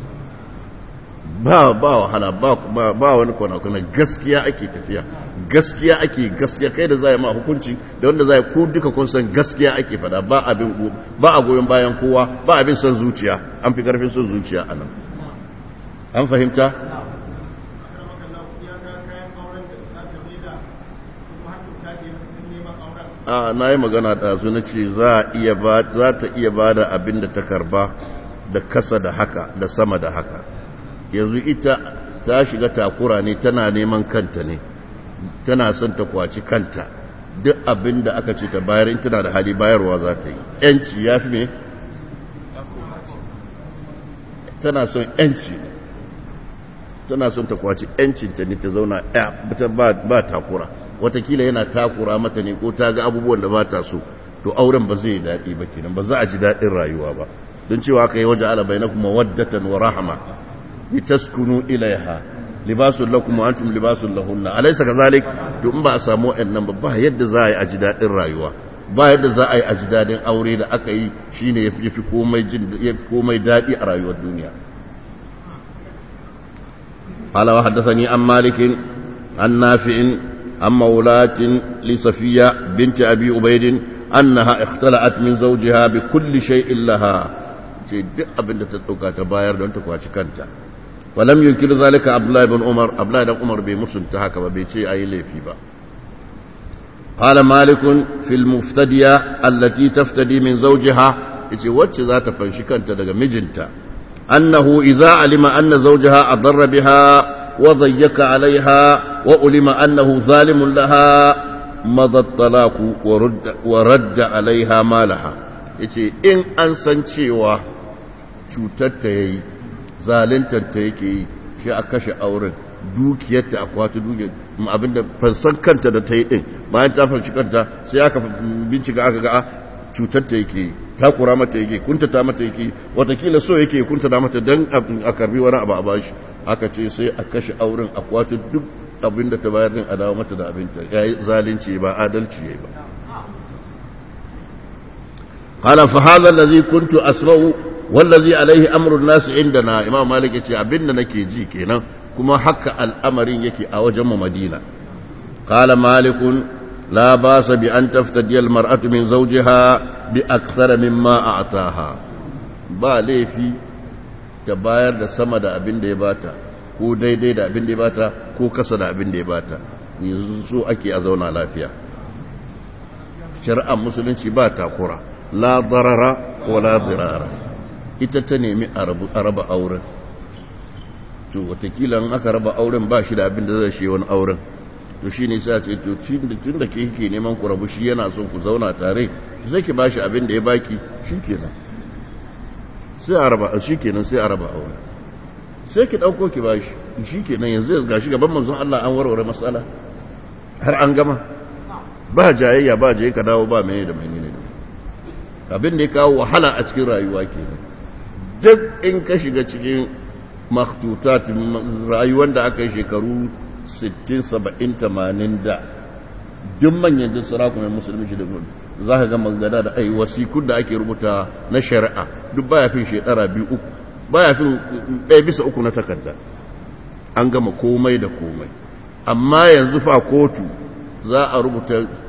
[SPEAKER 1] ba ba wahala ba ba wani kwana kuna gaskiya ake tafiya gaskiya ake gaskiya kai da zai ma hukunci da wanda zai ku duka kun san gaskiya ake fada ba abin ba a goyon bayan kowa ba abin son zuciya an fi karfin son zuciya anan an fahimta a na yi magana da su na ce za ta iya ba da abin da ta karba da kasa da haka da sama da haka yanzu ita ta shiga takura ne tana neman kanta ne tana son ta kwaci kanta duk abin da aka ce ta bayar in tana da hali bayarwa za ta yi yanci ya fi me tana son yanci tana son ta kwaci yancinta ne ta zauna ya ba takura watakila yana takura mata ne ko ta ga abubuwan da ba ta so to auren ba zai daɗi ba kenan ba za a ji daɗin rayuwa ba don cewa aka yi waje ala bai na kuma waddatan wa rahama litaskunu ilaiha libasun lakum wa antum libasun lahunna alaysa kazalik to in ba a samu wayannan ba ba yadda za a yi a ji daɗin rayuwa ba yadda za a yi a ji daɗin aure da aka yi shine yafi komai jin yafi komai daɗi a rayuwar duniya قال وحدثني عن مالك عن نافع عن مولاة لصفية بنت أبي عبيد أنها اختلعت من زوجها بكل شيء لها duk abin da ta ɗauka ta bayar don ta kwaci kanta walam yunkiru zalika abdullahi bin umar abdullahi dan umar bai musunta haka ba bai ce ayi laifi ba qala malikun fil muftadiya allati taftadi min zawjiha yace wacce za ta fanshi kanta daga mijinta annahu idza alima anna zawjaha adarra biha wa dayyaka alaiha wa ulima annahu zalimun laha madha talaku wa radda alaiha malaha yace in an san cewa cutar ta yayi zaluntar ta yake yi shi a kashe auren dukiyarta a kwata dukiyar abinda fansan kanta da ta yi din bayan ta fanshi kanta sai aka bincika aka ga cutar ta yake takura mata yake kuntata mata yake watakila so yake kuntata mata don a karbi wani abu a bashi aka ce sai a kashe auren a kwata duk abinda ta bayar din a dawo mata da abinta ya yi zalunci ba adalci ya yi ba قال فهذا الذي كنت أسمعه wallazi alaihi amrun nasu indana imam malik yace abinda nake ji kenan kuma haka al'amarin yake a wajen mu madina qala malikun la basa bi an taftadi al mar'atu min zawjiha bi akthara mimma a'taha ba laifi ta bayar da sama da abin da ya bata ko daidai da abin da ya bata ko kasa da abin da ya bata yanzu so ake a zauna lafiya shari'ar musulunci ba takura la darara wala dirara ita ta nemi a raba auren to watakila in aka raba auren ba shi da abin da zai shi wani auren to shi ne sa ce to tun da ke ke neman ku rabu shi yana son ku zauna tare sai ki ba shi abin da ya baki shi kenan sai a raba shi kenan sai a raba auren sai ki ɗauko ki ba shi shi kenan yanzu ga shi gaban manzon Allah an warware matsala har an gama ba jayayya ba jaye ka dawo ba mai da mai ne abin da ya kawo wahala a cikin rayuwa kenan duk in ka shiga cikin makhtutat rayuwar da aka yi shekaru 60 70 80 da duk manyan duk sarakunan musulmi shi da za ka ga magana da ai wasikun da ake rubuta na shari'a duk baya fin shekara biyu uku baya fin ɗaya bisa uku na takarda an gama komai da komai amma yanzu fa kotu za a rubuta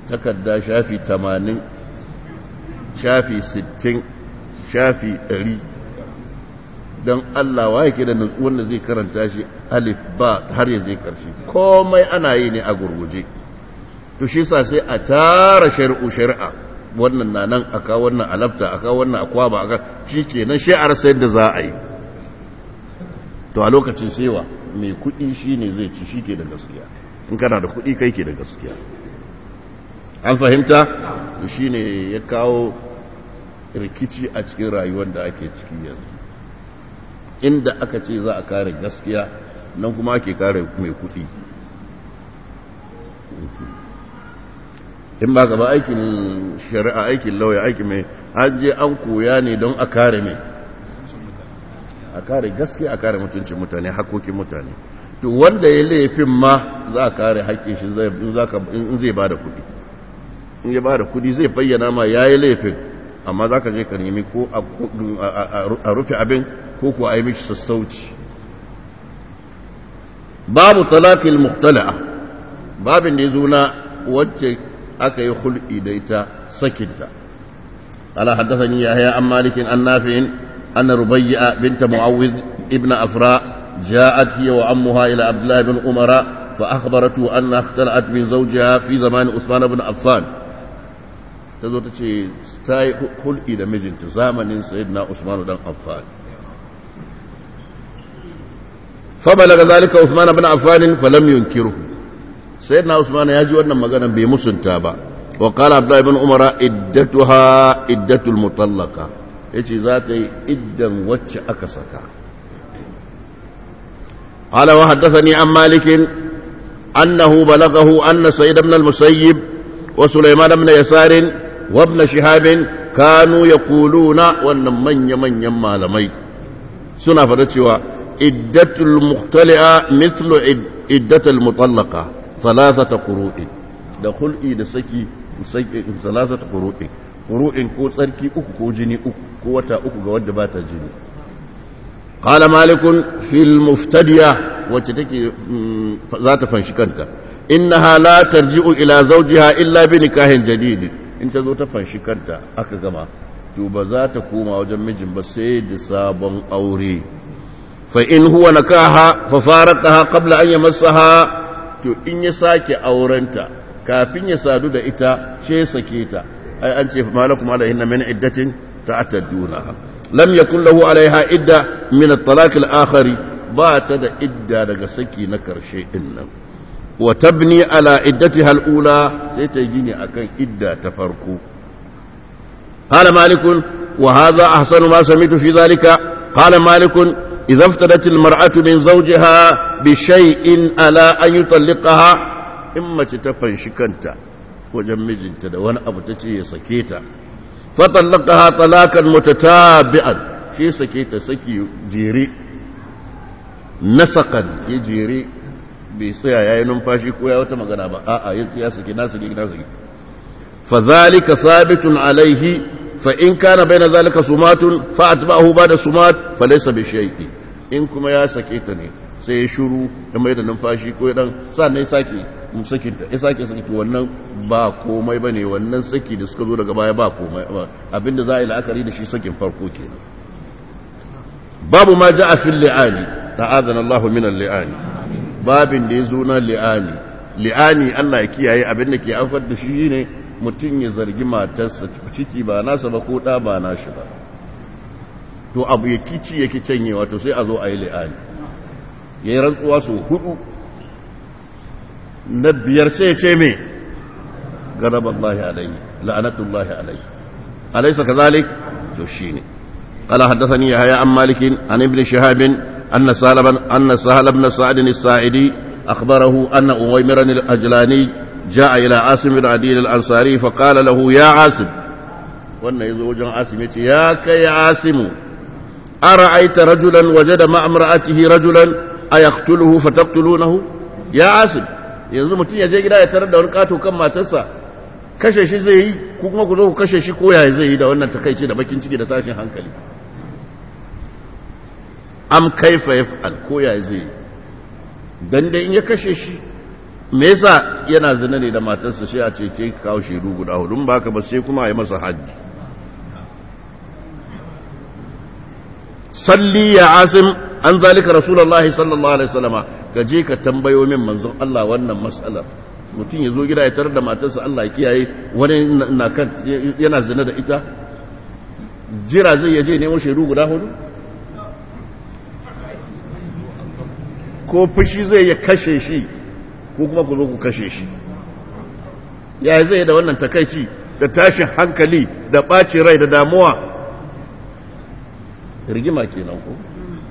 [SPEAKER 1] takarda shafi tamanin shafi sittin shafi ɗari don Allah wa yake da nutsuwan da zai karanta shi alif ba har ya zai karshe komai ana yi ne a gurguje to shi sa sai a tara shari'u shari'a wannan na nan aka wannan alafta aka wannan akwaba aka shi ke nan shi'ar sai da za a yi to a lokacin sewa mai kuɗi shi ne zai ci shi ke da gaskiya in kana da kuɗi kai ke da gaskiya an fahimta shi ne ya kawo rikici a cikin rayuwar da ake ciki yanzu inda aka ce za a kare gaskiya nan kuma ake kare mai kuɗi in ba gaba aikin shari'a aikin lauya aikin mai an je an koya ne don a kare mai a kare gaskiya a kare mutuncin mutane hakokin mutane to wanda ya laifin ma za a kare haƙƙin shi in zai ba da kuɗi in ya ba da kuɗi zai bayyana ma ya yi laifin amma za ka je ka nemi ko a rufe abin ko kuwa a yi mishi sassauci babu talafil muhtala'a babin da ya zo na wacce aka yi hulɗi da ita sakinta ala haddathani yahya an malikin an nafi'in anna rubayya binta mu'awwid ibn afra ja'at hiya wa ammuha ila abdullah ibn umara fa akhbaratu anna ikhtala'at min zawjiha fi zaman usman ibn affan tazo tace ta yi hulɗi da mijinta zamanin sayyidina usman dan affan فبلغ ذلك عثمان بن عفان فلم ينكره سيدنا عثمان يجي wannan magana bai musunta ba wa qala abdullah ibn umar iddatuha iddatul mutallaqa yace za ta yi iddan wacce aka saka qala wa haddathani an malik annahu balaghahu anna sayyid ibn al-musayyib wa sulaiman ibn yasar wa ibn shihab kanu yaquluna wannan manya manyan malamai suna fada cewa عدة المختلئة مثل عدة المطلقة ثلاثة قروء da hul'i da saki salasata ƙuru'in ƙuru'in ko tsarki uku ko jini uku ko wata uku ga wadda ba ta jini ƙala malikun fil muftadiya wacce take za ta fanshi kanta innaha la tarji'u ila zawjiha illa bi nikahin jadid in ta zo ta fanshi kanta aka gama to ba za ta koma wajen mijin ba sai da sabon aure فإن هو نكاها ففارقها قبل أن يمسها to in ya sake aurenta kafin ya sadu da ita ce sake ta ai an ce malakum alaihinna min iddatin ta'tadduna lam yakun lahu alaiha idda min at-talaq al-akhari ba ta da idda daga saki na karshe din nan wa tabni ala iddatiha al-ula sai ta gini akan idda ta farko qala malikun wa hadha ahsanu ma sami'tu fi dhalika qala malikun إذا افتدت المرأة من زوجها بشيء على أن يطلقها إما تتفن شكنتا وجمج تدوان أبو تتي سكيتا فطلقها طلاقا متتابعا في سكيتا سكي جيري نسقا يجيري بيصيا يا نمفاشي كويا وتمغنا با آآ يا سكي ناسكي ناسكي فذلك ثابت عليه فإن كان بين ذلك سمات فأتبعه بعد سمات فليس بشيء in kuma ya sake ta ne sai ya shuru ya mai da numfashi ko ya dan sa ne sake sakin ta ya sake saki wannan ba komai bane wannan saki da suka zo daga baya ba komai abinda za a yi la'akari da shi sakin farko kenan babu ma ja'a fil li'ani ta'azana Allah min al-li'ani babin da ya zo na li'ani li'ani Allah ya kiyaye abin da ke afar da shi ne mutum ya zargi matarsa ciki ba nasa ba ko ɗa ba nashi ba to abu ya kici ya ki canyewa to sai a zo a yi li'ani ya yi rantsuwa su hudu na biyar sai ce me garaballahi alaihi la'anatullahi alaihi alaisa kazalik to shine قال حدثني يحيى عن مالك عن ابن شهاب أن سهل بن أن سهل بن سعد الساعدي أخبره أن أويمر الأجلاني جاء إلى عاصم بن عدي الأنصاري فقال له يا عاصم وأن يزوج عاصم يا كي عاصم أرأيت رجلا وجد مع امرأته رجلا أيقتله فتقتلونه يا عاصم yanzu mutum ya je gida ya tarar da wani kato kan matarsa kashe shi zai yi ko kuma ku zo ku kashe shi ko yaya zai yi da wannan takaici da bakin ciki da tashin hankali am kaifa yaf'al ko yaya zai yi dan dai in ya kashe shi me yasa yana zina ne da matarsa sai a ce ke kawo shaidu guda hudu ba ka ba sai kuma a yi masa haddi salli ya asim an zalika rasulullahi sallallahu alaihi wasallama ka je ka tambayo min manzon Allah wannan mas'alar mutum ya zo gida ya tarar da matarsa Allah ya kiyaye wani na kan yana zina da ita jira zai yaje nemo shaidu guda hudu ko fushi zai ya kashe shi ko kuma ku zo ku kashe shi ya zai da wannan takaici da tashin hankali da ɓacin rai da damuwa rigima kenan ko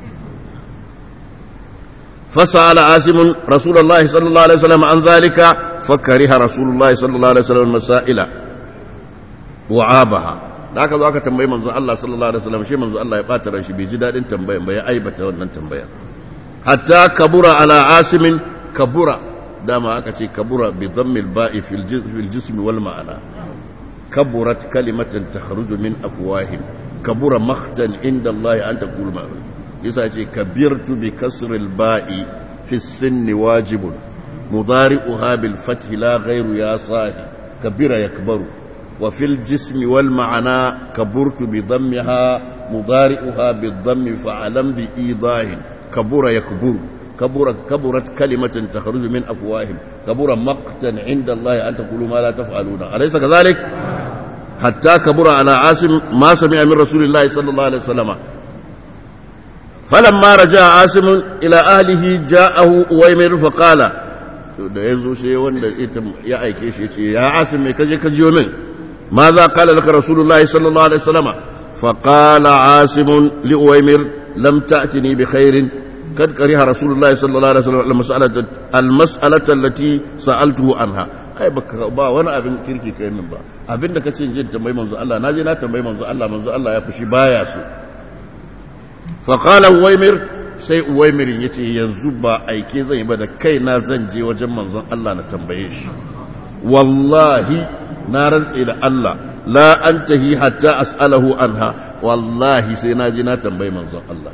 [SPEAKER 1] فسأل عاصم رسول الله صلى الله عليه وسلم عن ذلك فكره رسول الله صلى الله عليه وسلم المسائل وعابها da aka zo aka tambayi manzo Allah sallallahu alaihi wasallam shi manzo Allah ya bata ran shi bai ji dadin tambayan ba ya aibata wannan tambaya hatta kabura ala asimin kabura dama aka ce kabura bi dhammil ba'i fil jismi wal ma'ana kaburat kalimatan takhruju min afwahim kabura makhtan inda Allah an taqul ma'ruf yasa ce kabirtu bi kasril ba'i fi sinni wajibun mudari'uha bil fathi la ghayru ya sahi kabira yakbaru wa fil jismi wal ma'ana kaburtu bi dhammiha mudari'uha bi dhammi fa'alam bi idahin kabura yakburu kabura kaburat kalimatan takhruju min afwahim kabura maqtan 'inda Allah an taqulu ma la taf'aluna alaysa kadhalik hatta kabura ala asim ma sami'a min rasulillahi sallallahu alaihi wasallam فلما رجع عاصم الى اهله جاءه اويمر فقال da yazo sai wanda ya aike shi yace ya asim me kaje ka jiyo min ماذا قال لك رسول الله صلى الله عليه وسلم فقال عاصم لأويمر لم تأتني بخير قد كره رسول الله صلى الله عليه وسلم المسألة, المسألة التي سألته عنها ai baka ba wani abin kirki kai min ba abin da kace jin tambayi manzo Allah naje na tambayi manzo Allah manzo Allah ya fushi baya so fa qala uwaymir sai uwaymir yace yanzu ba aike zan yi ba da kaina zan je wajen manzon Allah na tambaye shi wallahi na rantse da Allah la antahi hatta as'alahu anha wallahi sai na je na tambayi manzon Allah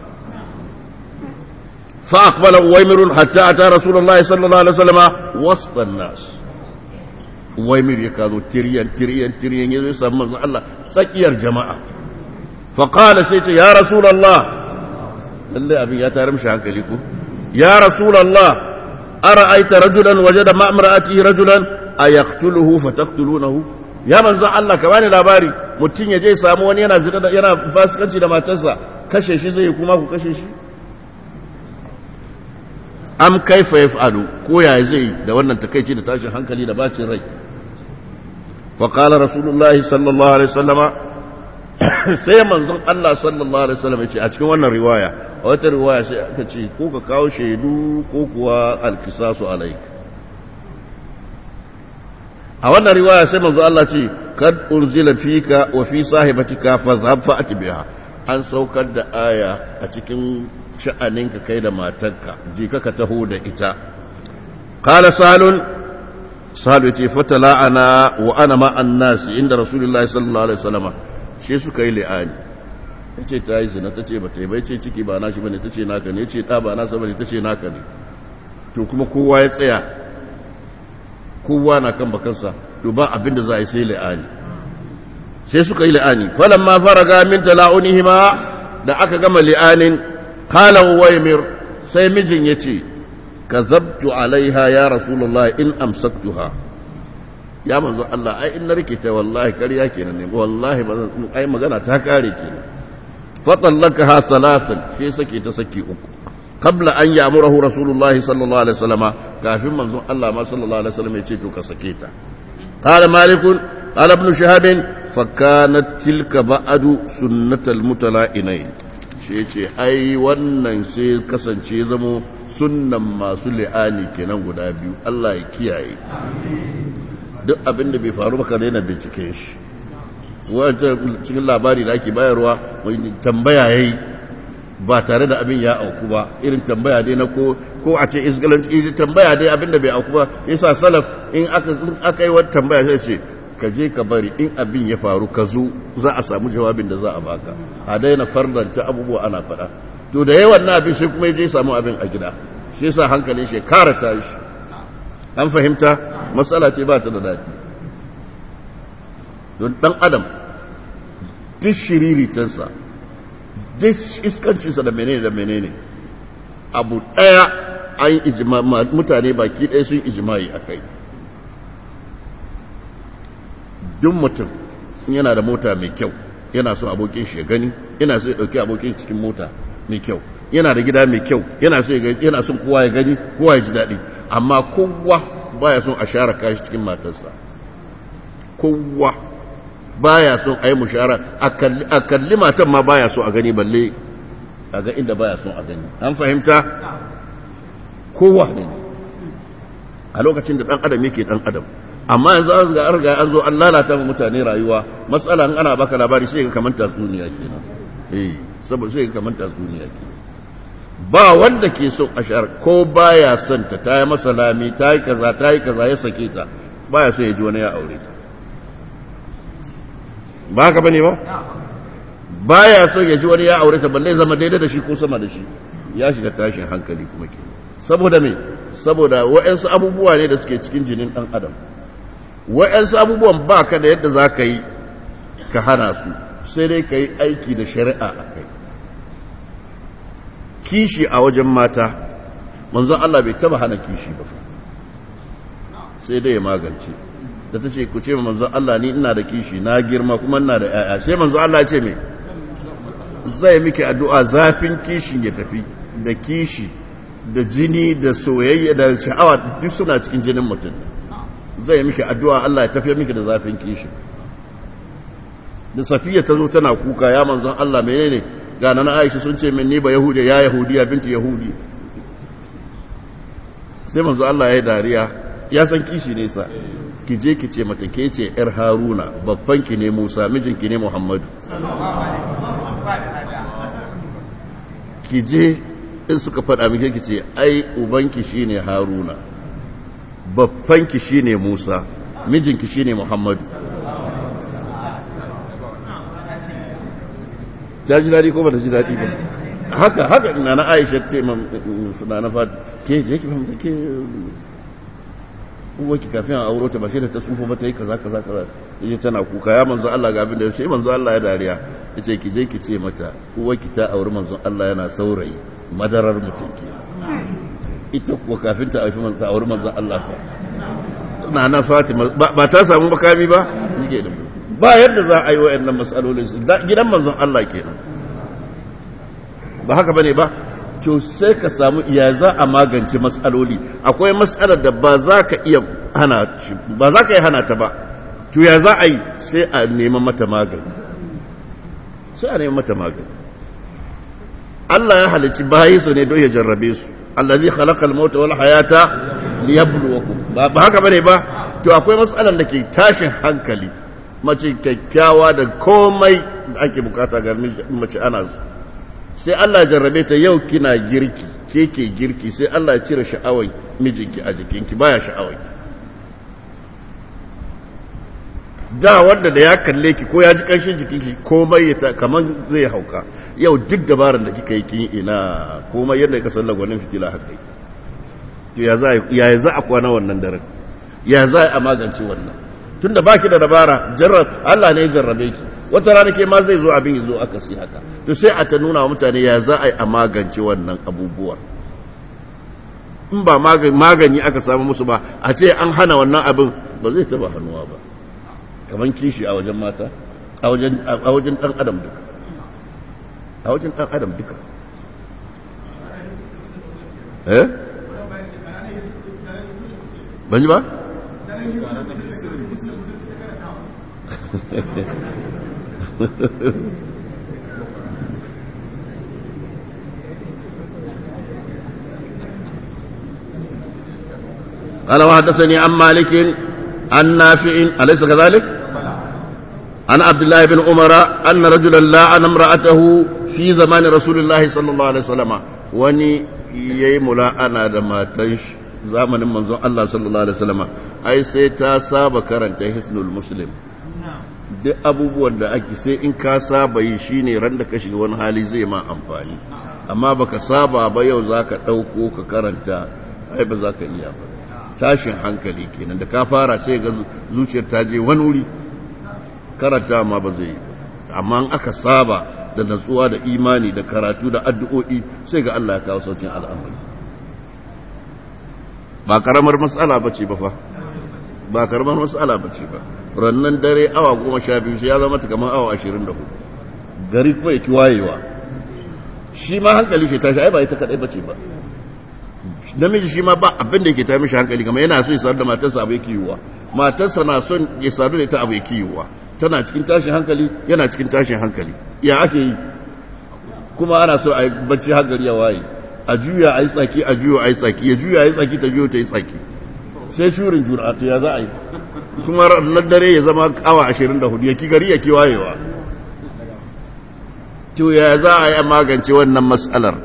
[SPEAKER 1] fa aqbala uwaymir hatta ata rasulullahi sallallahu alaihi wasallam wasta an-nas waimir ya kazo tiriyan tiriyan tiriyan ya zai samu manzon Allah tsakiyar jama'a fa qala sai ce ya rasulullah lalle abin ya tare mishi hankali ko ya rasulullah ara'aita rajulan wajada ma'mara'ati rajulan ayaqtuluhu fataqtulunahu ya manzon Allah ka bani labari mutum ya je samu wani yana zina yana fasikanci da matarsa kashe shi zai kuma ku kashe shi am kaifa yaf'alu ko ya zai da wannan takeici da tashin hankali da bacin rai fa qala rasulullahi sallallahu alaihi wasallama sai manzon Allah sallallahu alaihi wasallam yace a cikin wannan riwaya a wata riwaya sai aka ce ko ka kawo shaidu ko kuwa alkisasu alaik a wannan riwaya sai manzon Allah ce kad unzila fika wa fi sahibatika fadhhab fa'ti biha an saukar da aya a cikin sha'aninka kai da matarka ji ka taho da ita qala salun salu ce fatala ana wa ana ma annasi inda rasulullahi sallallahu alaihi wasallam shi suka yi li'ani yace ta yi zina tace ba ta yi ba yace ciki ba nashi bane tace naka ne yace da ba nasa bane tace naka ne to kuma kowa ya tsaya kowa na kan bakansa to ba abin da za a yi sai li'ani sai suka yi li'ani falamma faraga min tala'unihima da aka gama li'anin قال ويمر sai mijin ya ce ka zabtu alaiha ya rasulullah in amsaktuha ya manzo Allah ai in na rikita wallahi ƙarya kenan ne wallahi ba ai magana ta kare kenan fa tallakaha thalathan sai sake ta saki uku qabla an ya'murahu rasulullah sallallahu alaihi wasallama kafin manzo Allah ma sallallahu alaihi wasallam ya ce to ka sake ta qala malikun qala ibn shahab fa kanat tilka ba'du sunnatal mutala'inain shi ce ai wannan sai kasance zamo sunnan masu li'ani kenan guda biyu Allah ya kiyaye duk abin da bai faru ba ka daina bincike shi wata cikin labari da ake bayarwa tambaya yayi ba tare da abin ya auku ba irin tambaya dai na ko ko a ce isgalanci tambaya dai abin da bai auku ba yasa salaf in aka aka yi wata tambaya sai ce ka je ka bari in abin ya faru ka zo za a samu jawabin da za a baka a daina farlanta abubuwa ana faɗa to da yawan na abin sai kuma ya je samu abin a gida shi yasa hankalin shi kara tashi an fahimta matsala ce ba ta da daɗi don ɗan adam duk shiriritansa duk iskancinsa da menene da menene abu ɗaya an ijima mutane baki ɗaya sun ijimai a kai duk mutum yana da mota mai kyau yana son abokin shi ya gani yana so ya ɗauki abokin cikin mota mai kyau yana da gida mai kyau yana so yana son kowa ya gani kowa ya ji daɗi amma kowa baya son a share kashi cikin matarsa kowa baya son a yi mushara a kalli matan ma baya so a gani balle a ga inda baya son a gani an fahimta kowa ne a lokacin da ɗan adam yake ɗan adam amma yanzu an ga arga an zo an lalata wa mutane rayuwa matsala ana baka labari sai ka kamar tatsuniya kenan eh saboda sai ka kamar tatsuniya kenan ba wanda ke son ashar ko baya son ta ta yi masa lami ta yi kaza ta yi kaza ya sake ta baya son ya ji wani ya aure ta ba haka bane ba baya son ya ji wani ya aure ta balle zama daidai da shi ko sama da shi ya shiga tashin hankali kuma ke saboda me saboda wa'ansu abubuwa ne da suke cikin jinin dan adam wa'ansu abubuwan ba ka da yadda za ka yi ka hana su sai dai ka yi aiki da shari'a a kai kishi a wajen mata manzon Allah bai taba hana kishi ba sai dai ya magance da ta ce ku ce manzon Allah ni ina da kishi na girma kuma ina da yaya sai manzon Allah ya ce me zai miki addu'a zafin kishin ya tafi da kishi da jini da soyayya da sha'awa duk suna cikin jinin mutum zai miki addu'a Allah ya tafi miki da zafin kishi da safiya ta zo tana kuka ya manzon Allah menene ga nan Aisha sun ce min ni ba yahudi ya yahudiya binti yahudi sai manzon Allah ya yi dariya ya san kishi ne sa ki je ki ce mata ke ce yar Haruna babban ki ne Musa mijinki ne Muhammadu ki je in suka faɗa miki ki ce ai ubanki shine Haruna babbanki shine Musa mijinki shine Muhammadu ta ji daɗi ko ba ta ji daɗi ba haka haka ina na aisha ce na na fata ke je ki fahimta ke uwarki kafin a auro ta ba sai da ta tsufa ba ta yi kaza kaza kaza yace tana kuka ya manzo Allah ga abin da sai manzo Allah ya dariya yace ki je ki ce mata uwarki ta auri manzo Allah yana saurayi madarar mutum ke ita kuwa kafin ta aifi manzo auri manzo Allah fa na na Fatima ba ta samu makami ba yake da ba yadda za a yi wa'annan matsalolin su gidan manzon Allah kenan ba haka bane ba to sai ka samu ya za a magance matsaloli akwai matsalar da ba za ka iya hana ba za ka iya hana ta ba to ya za a yi sai a neman mata magani sai a neman mata magani Allah ya halicci bayi su ne don ya jarrabe su allazi khalaqal mauta wal hayata liyabluwakum ba haka bane ba to akwai matsalar da ke tashin hankali mace kyakkyawa da komai da ake bukata ga mace ana su sai Allah jarrabe ta yau kina girki ke ke girki sai Allah ya cire sha'awai mijinki a jikinki baya sha'awai da wanda da ya kalle ki ko ya ji kanshin jikinki komai ya kaman zai hauka yau duk dabarar da kika yi kin ina komai yadda ka san lagwanin fitila haka ya za ya za a kwana wannan daren ya za a magance wannan tunda baki da dabara jarrab Allah ne ya jarrabe ki wata rana ke ma zai zo abin yazo aka si haka to sai a ta nuna wa mutane ya za a yi a magance wannan abubuwan in ba magani aka samu musu ba a ce an hana wannan abin ba zai taba hannuwa ba kaman kishi a wajen mata a wajen a wajen dan adam duka a wajen dan adam duka eh ban ji ba قال وحدثني عن مالك عن نافع أليس كذلك؟ عن عبد الله بن عمر أن رجلا لعن امرأته في زمان رسول الله صلى الله عليه وسلم وني يملا أنا دما تنش zamanin manzon Allah sallallahu alaihi wasallam ai sai ta saba karanta hisnul muslim duk abubuwan da ake sai in ka saba yi shine ran da ka shiga wani hali zai ma amfani amma baka saba ba yau zaka dauko ka karanta ai ba zaka iya ba tashin hankali kenan da ka fara sai ga zuciyar ta je wani wuri karanta ma ba zai yi amma in aka saba da natsuwa da imani da karatu da addu'o'i sai ga Allah ya kawo saukin al'amari ba karamar matsala ba ce ba fa ba karamar matsala ba ce ba rannan dare awa goma sha biyu sai ya zama ta kamar awa ashirin da hudu gari kuma ya ki wayewa shi ma hankali shi tashi ai ba ita kadai ba ce ba namiji shi ma ba abin da yake ta mishi hankali kamar yana so ya sadu da matarsa abu yake yiwuwa matarsa na son ya sadu da ita abu yake yiwuwa tana cikin tashin hankali yana cikin tashin hankali ya ake yi kuma ana so a yi bacci hankali ya waye a juya a yi tsaki a juya a yi tsaki ya juya a yi tsaki ta juya ta yi tsaki sai shurin jura to ya za a yi kuma ranar dare ya zama awa ashirin da hudu ya ki gari ya ki wayewa to ya za a yi magance wannan matsalar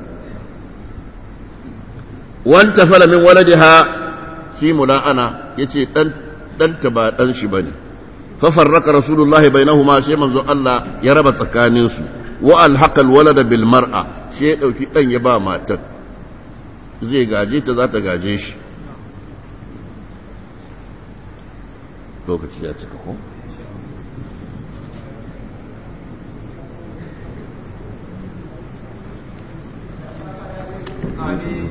[SPEAKER 1] wanta fala min waladiha shi mula'ana yace dan danta ba dan shi bane fa farraka rasulullah bainahuma sai manzo Allah ya raba tsakanin su wa alhaqa alwalada bil mar'a sai ya dauki dan ya ba matar zai gaje ta za ta gaje shi lokaci ya cika ko Amin.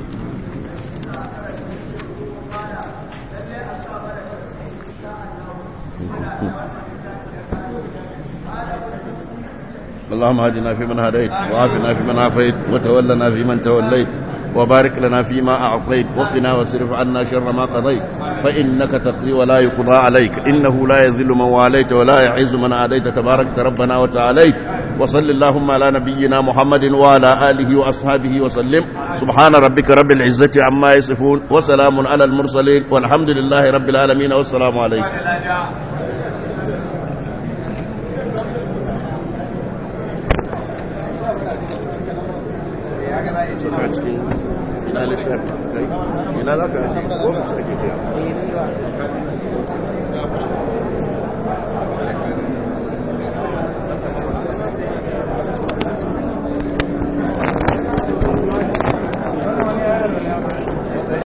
[SPEAKER 1] اللهم هدنا فيمن هديت وعافنا فيمن عافيت وتولنا فيمن توليت وبارك لنا فيما أعطيت وقنا واصرف عنا شر ما قضيت فإنك تقضي ولا يقضى عليك إنه لا يذل من واليت ولا يعز من عاديت تبارك ربنا وتعاليت وصل اللهم على نبينا محمد وعلى آله وأصحابه وسلم سبحان ربك رب العزة عما يصفون وسلام على المرسلين والحمد لله رب العالمين والسلام عليكم ina littafi ina za ka ce ko su ake